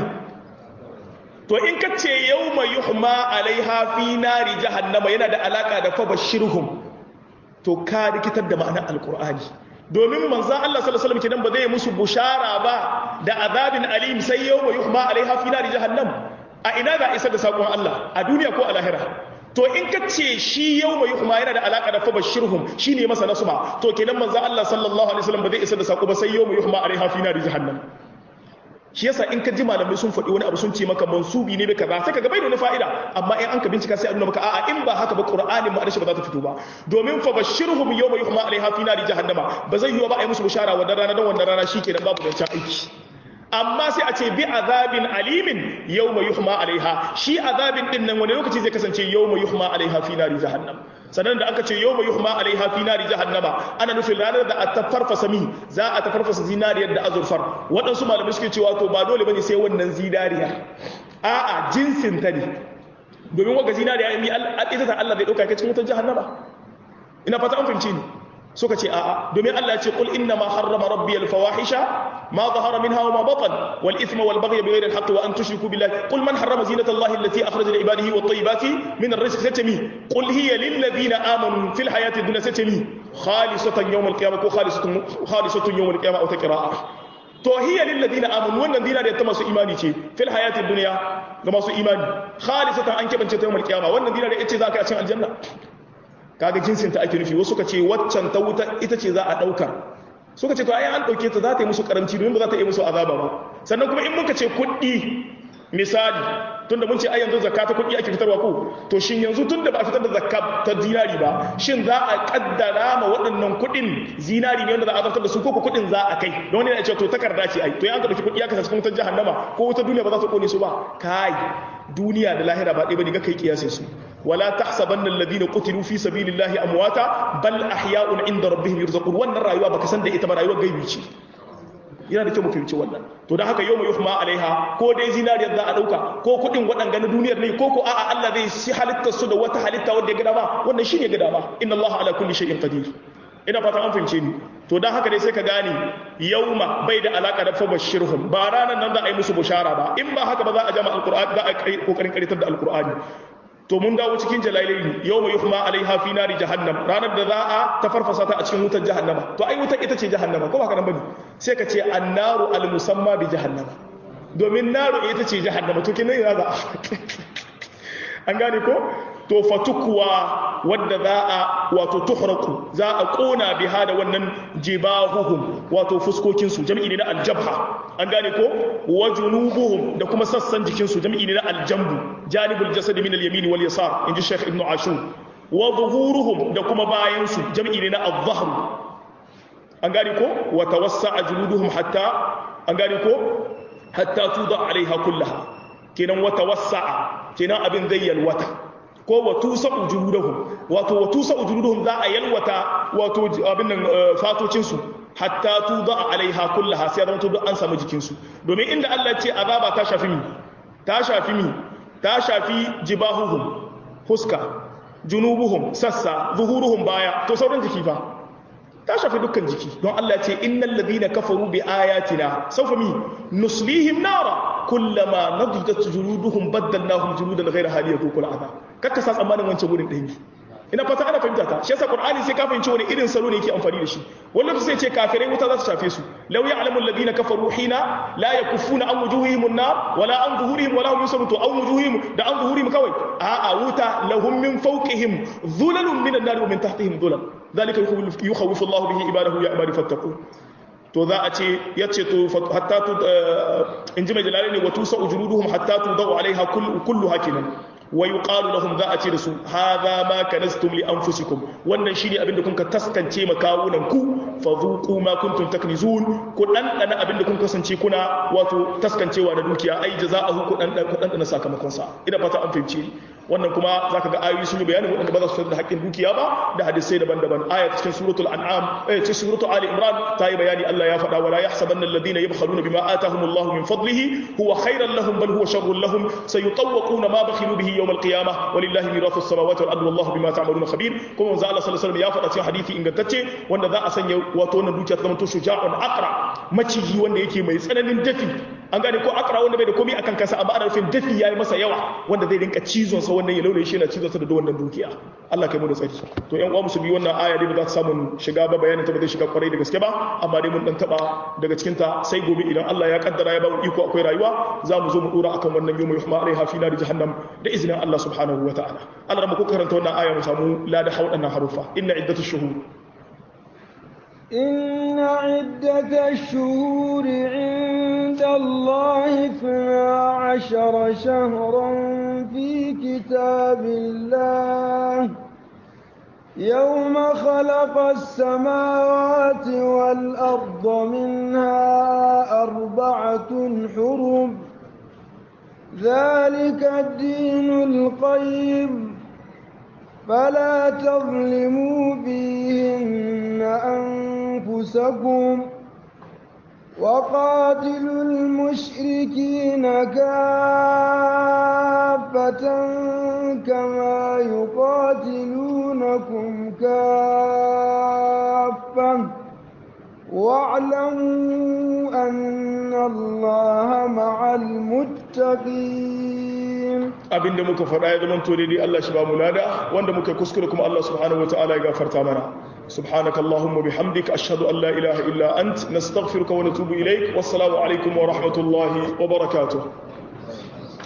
to in ka ce yawma yuhma alaiha fi nari jahannama yana da alaka da fa bashirhum to ka rikitar da ma'anar alqur'ani domin manzon Allah sallallahu alaihi wasallam kenan ba zai musu bushara ba da azabin alim sai yawma yuhma alaiha fi nari jahannam a ina za a isar da sakon Allah a duniya ko a lahira to in ka ce shi yau mai yuhma yana da alaka da fabashirhum shi ne masa nasuma to kenan manzo Allah sallallahu alaihi wasallam ba zai isa da sako ba sai yau mai yuhma alaiha fi nari jahannam shi yasa in ka ji malamai sun faɗi wani abu sun ce maka mansubi ne bai kaza sai ka ga bai da wani fa'ida amma in an ka bincika sai a nuna maka a'a in ba haka ba qur'anin ma adashi ba za ta fito ba domin fabashirhum yau mai yuhma alaiha fi nari jahannama ba zai yiwa ba a yi musu bishara wa rana dan wannan rana shi kenan babu zancen aiki amma sai a ce bi azabin alimin yau mai yuhma alaiha shi azabin din nan wani lokaci zai kasance yau mai yuhma alaiha fi nari jahannam sannan da aka ce yau mai yuhma alaiha fi nari jahannama ana nufin ranar da a tafarfasa mi za a tafarfasa zinariyar da azurfar waɗansu malamai suke cewa to ba dole bane sai wannan zinariya a'a jinsin ta ne domin waga zinariya in ita ta Allah zai ɗauka kai cikin wutar jahannama ina fata an fahimci ni suka ce a'a domin Allah ya ce qul inna ma harrama rabbi al fawahisha ma zahara minha wa ma batan wal ithma wal baghy bighayri al haqq wa an tushriku billahi qul man harrama zinata allahi allati akhraja li ibadihi wat tayyibati min ar rizqi satami qul hiya lil ladina amanu fil hayati dunya satami khalisatan yawm al qiyamah ko khalisatun khalisatun yawm al qiyamah aw taqra'a to hiya lil ladina amanu wannan dina da ta masu imani ce fil hayati dunya ga masu imani khalisatan an kebance ta yawm al qiyamah wannan dina da yace za ka cin aljanna kaga jinsin ta ake nufi wasu suka ce waccan ta wuta ita ce za a ɗauka suka ce to ai an ɗauke ta za ta yi musu karamci domin ba za ta yi musu azaba ba sannan kuma in muka ce kuɗi misali tunda mun ce ai yanzu zakka ta kuɗi ake fitarwa ko to shin yanzu tunda ba a fitar da zakka ta zinari ba shin za a kaddara ma waɗannan kuɗin zinari ne wanda za a zartar da su ko kuɗin za a kai don wani ya ce to takarda ce ai to an ka ɗauki kuɗi aka sa cikin wutar jahannama ko wutar duniya ba za ta kone su ba kai duniya da lahira ba ɗaya bane ga kai kiyasin su ولا تحسبن الذين قتلوا في سبيل الله امواتا بل احياء عند ربهم يرزقون wannan rayuwa baka san da ita ba rayuwar gaibi ce yana da kyau mu fahimci wannan to dan haka yau mai yuhma alaiha ko dai zinariyar za a dauka ko kudin waɗanga na duniyar ne ko ko a'a Allah zai shi halitta su da wata halitta wanda ya ga dama wannan shine ga dama inna Allah ala kulli shay'in qadir ina fata an fahimce ni to dan haka dai sai ka gane yauma bai da alaka da fabashirhum ba ranan nan za a yi musu bushara ba in ba haka ba za a jama alqur'ani za a kokarin karitar da alqur'ani to mun dawo cikin jalalaini yau mai yuhma alaiha fi nari jahannam ranar da za a ta farfasa ta a cikin wutar jahannama to ai wutar ita ce jahannama ko ba haka nan bane sai ka ce annaru al musamma bi jahannama domin naru ita ce jahannama to kin ina za an gane ko to fatukwa wadda za a wato tuhraku za a kona biha da wannan jibahuhum wato fuskokin su jami'i ne na aljabha an gane ko wa junubuhum da kuma sassan jikin su jami'i ne na aljambu janibul jasad min al-yamin wal yasar inji shaykh ibn ashur wa zuhuruhum da kuma bayan su jami'i ne na al-dhahr an gane ko wa tawassa'a juluduhum hatta an gane ko hatta tuda alaiha kullaha kenan wa tawassa'a kenan abin zai yalwata ko wa tusa ujuluduhum wato wa tusa ujuluduhum za a yalwata wato abin nan fatocin su hatta tuda alaiha kullaha sai zama to an samu jikin su domin inda Allah ya ce azaba ta shafi mi ta shafi mi ta shafi jibahuhum huska junubuhum sassa zuhuruhum baya to sauran jiki fa ta shafi dukkan jiki don Allah ce innal ladina kafaru bi ayatina sawfa mi nuslihim nara kullama nadidat juluduhum baddalnahum juludan ghayra hali yakul adha kakka sa tsammanin wancan gurin ɗaya ina fata ana fahimta ta shi yasa qur'ani sai ka fahimci wani irin salo ne yake amfani da shi wallahi sai ce kafirai wuta za su shafe su law ya'lamu alladhina kafaru hina la yakuffuna an wujuhihim an-nar wala an zuhurihim wala hum yusarrun an wujuhihim da an zuhurihim kawai a'a wuta lahum min fawqihim dhulalun min an-nar wa min tahtihim dhulal dhalika yukhawwifu Allah bihi ibadahu ya ibadi fattaqun to za a ce ya ce to hatta tu in ji mai jalali ne watu sa ujuruduhum hatta tu da'u alaiha kullu hakinan wa yuqalu lahum za a ce da su hadha ma kanastum li anfusikum wannan shine abinda kun ka taskance makawunan ku fadhuqu ma kuntum taknizun ku dan dana abinda kun kasance kuna wato taskancewa da dukiya ai jaza'ahu ku dan ku dan dana sakamakon sa ina fata an fahimce wannan kuma zaka ga ayoyi sun yi bayanin wanda ba za su da haƙƙin dukiya ba da hadisai daban-daban ayat cikin suratul an'am eh cikin suratul ali imran ta yi bayani Allah ya faɗa wala yahsabanna alladhina yabkhaluna bima atahumullahu min fadlihi huwa khairan lahum bal huwa sharrun lahum sayutawquna ma bakhilu bihi yawm alqiyamah walillahi mirathu as-samawati wal ardi wallahu bima ta'maluna khabir kuma manzo Allah sallallahu alaihi wasallam ya faɗa cikin hadisi ingantacce wanda za a sanya wato wannan dukiya ta zama to shuja'un aqra maciji wanda yake mai tsananin dafi an gane ko akra wanda bai da komai akan kansa amma ana nufin dafi yayi masa yawa wanda zai rinka cizon sa wannan ya laure shi yana cizon sa da wannan dukiya Allah kai mu da tsari to ƴan uwa musulmi wannan aya dai ba za ta samu shiga ba bayanin ta ba zai shiga kwarai da gaske ba amma dai mun dan taba daga cikin ta sai gobe idan Allah ya kaddara ya ba mu iko akwai rayuwa za mu zo mu dora akan wannan yawmu yuhma alaiha fi nar jahannam da izinin Allah subhanahu wa ta'ala Allah rabu ko karanta wannan aya mu samu lada haudannan harufa inna iddatush shuhur إن عدة الشهور عند الله اثنا عشر شهرا في كتاب الله يوم خلق السماوات والأرض منها أربعة حرم ذلك الدين القيم فلا تظلموا فيهن أنفسكم وقاتلوا المشركين كافة كما يقاتلونكم كافة واعلموا أن الله مع المتقين abinda muka faɗa ya zama tore dai Allah shi ba mu lada wanda muka kuskure kuma Allah subhanahu wataala ya gafarta mana subhanaka allahumma bihamdika ashhadu an la ilaha illa ant nastaghfiruka wa natubu ilaik wassalamu alaikum wa rahmatullahi wa barakatuh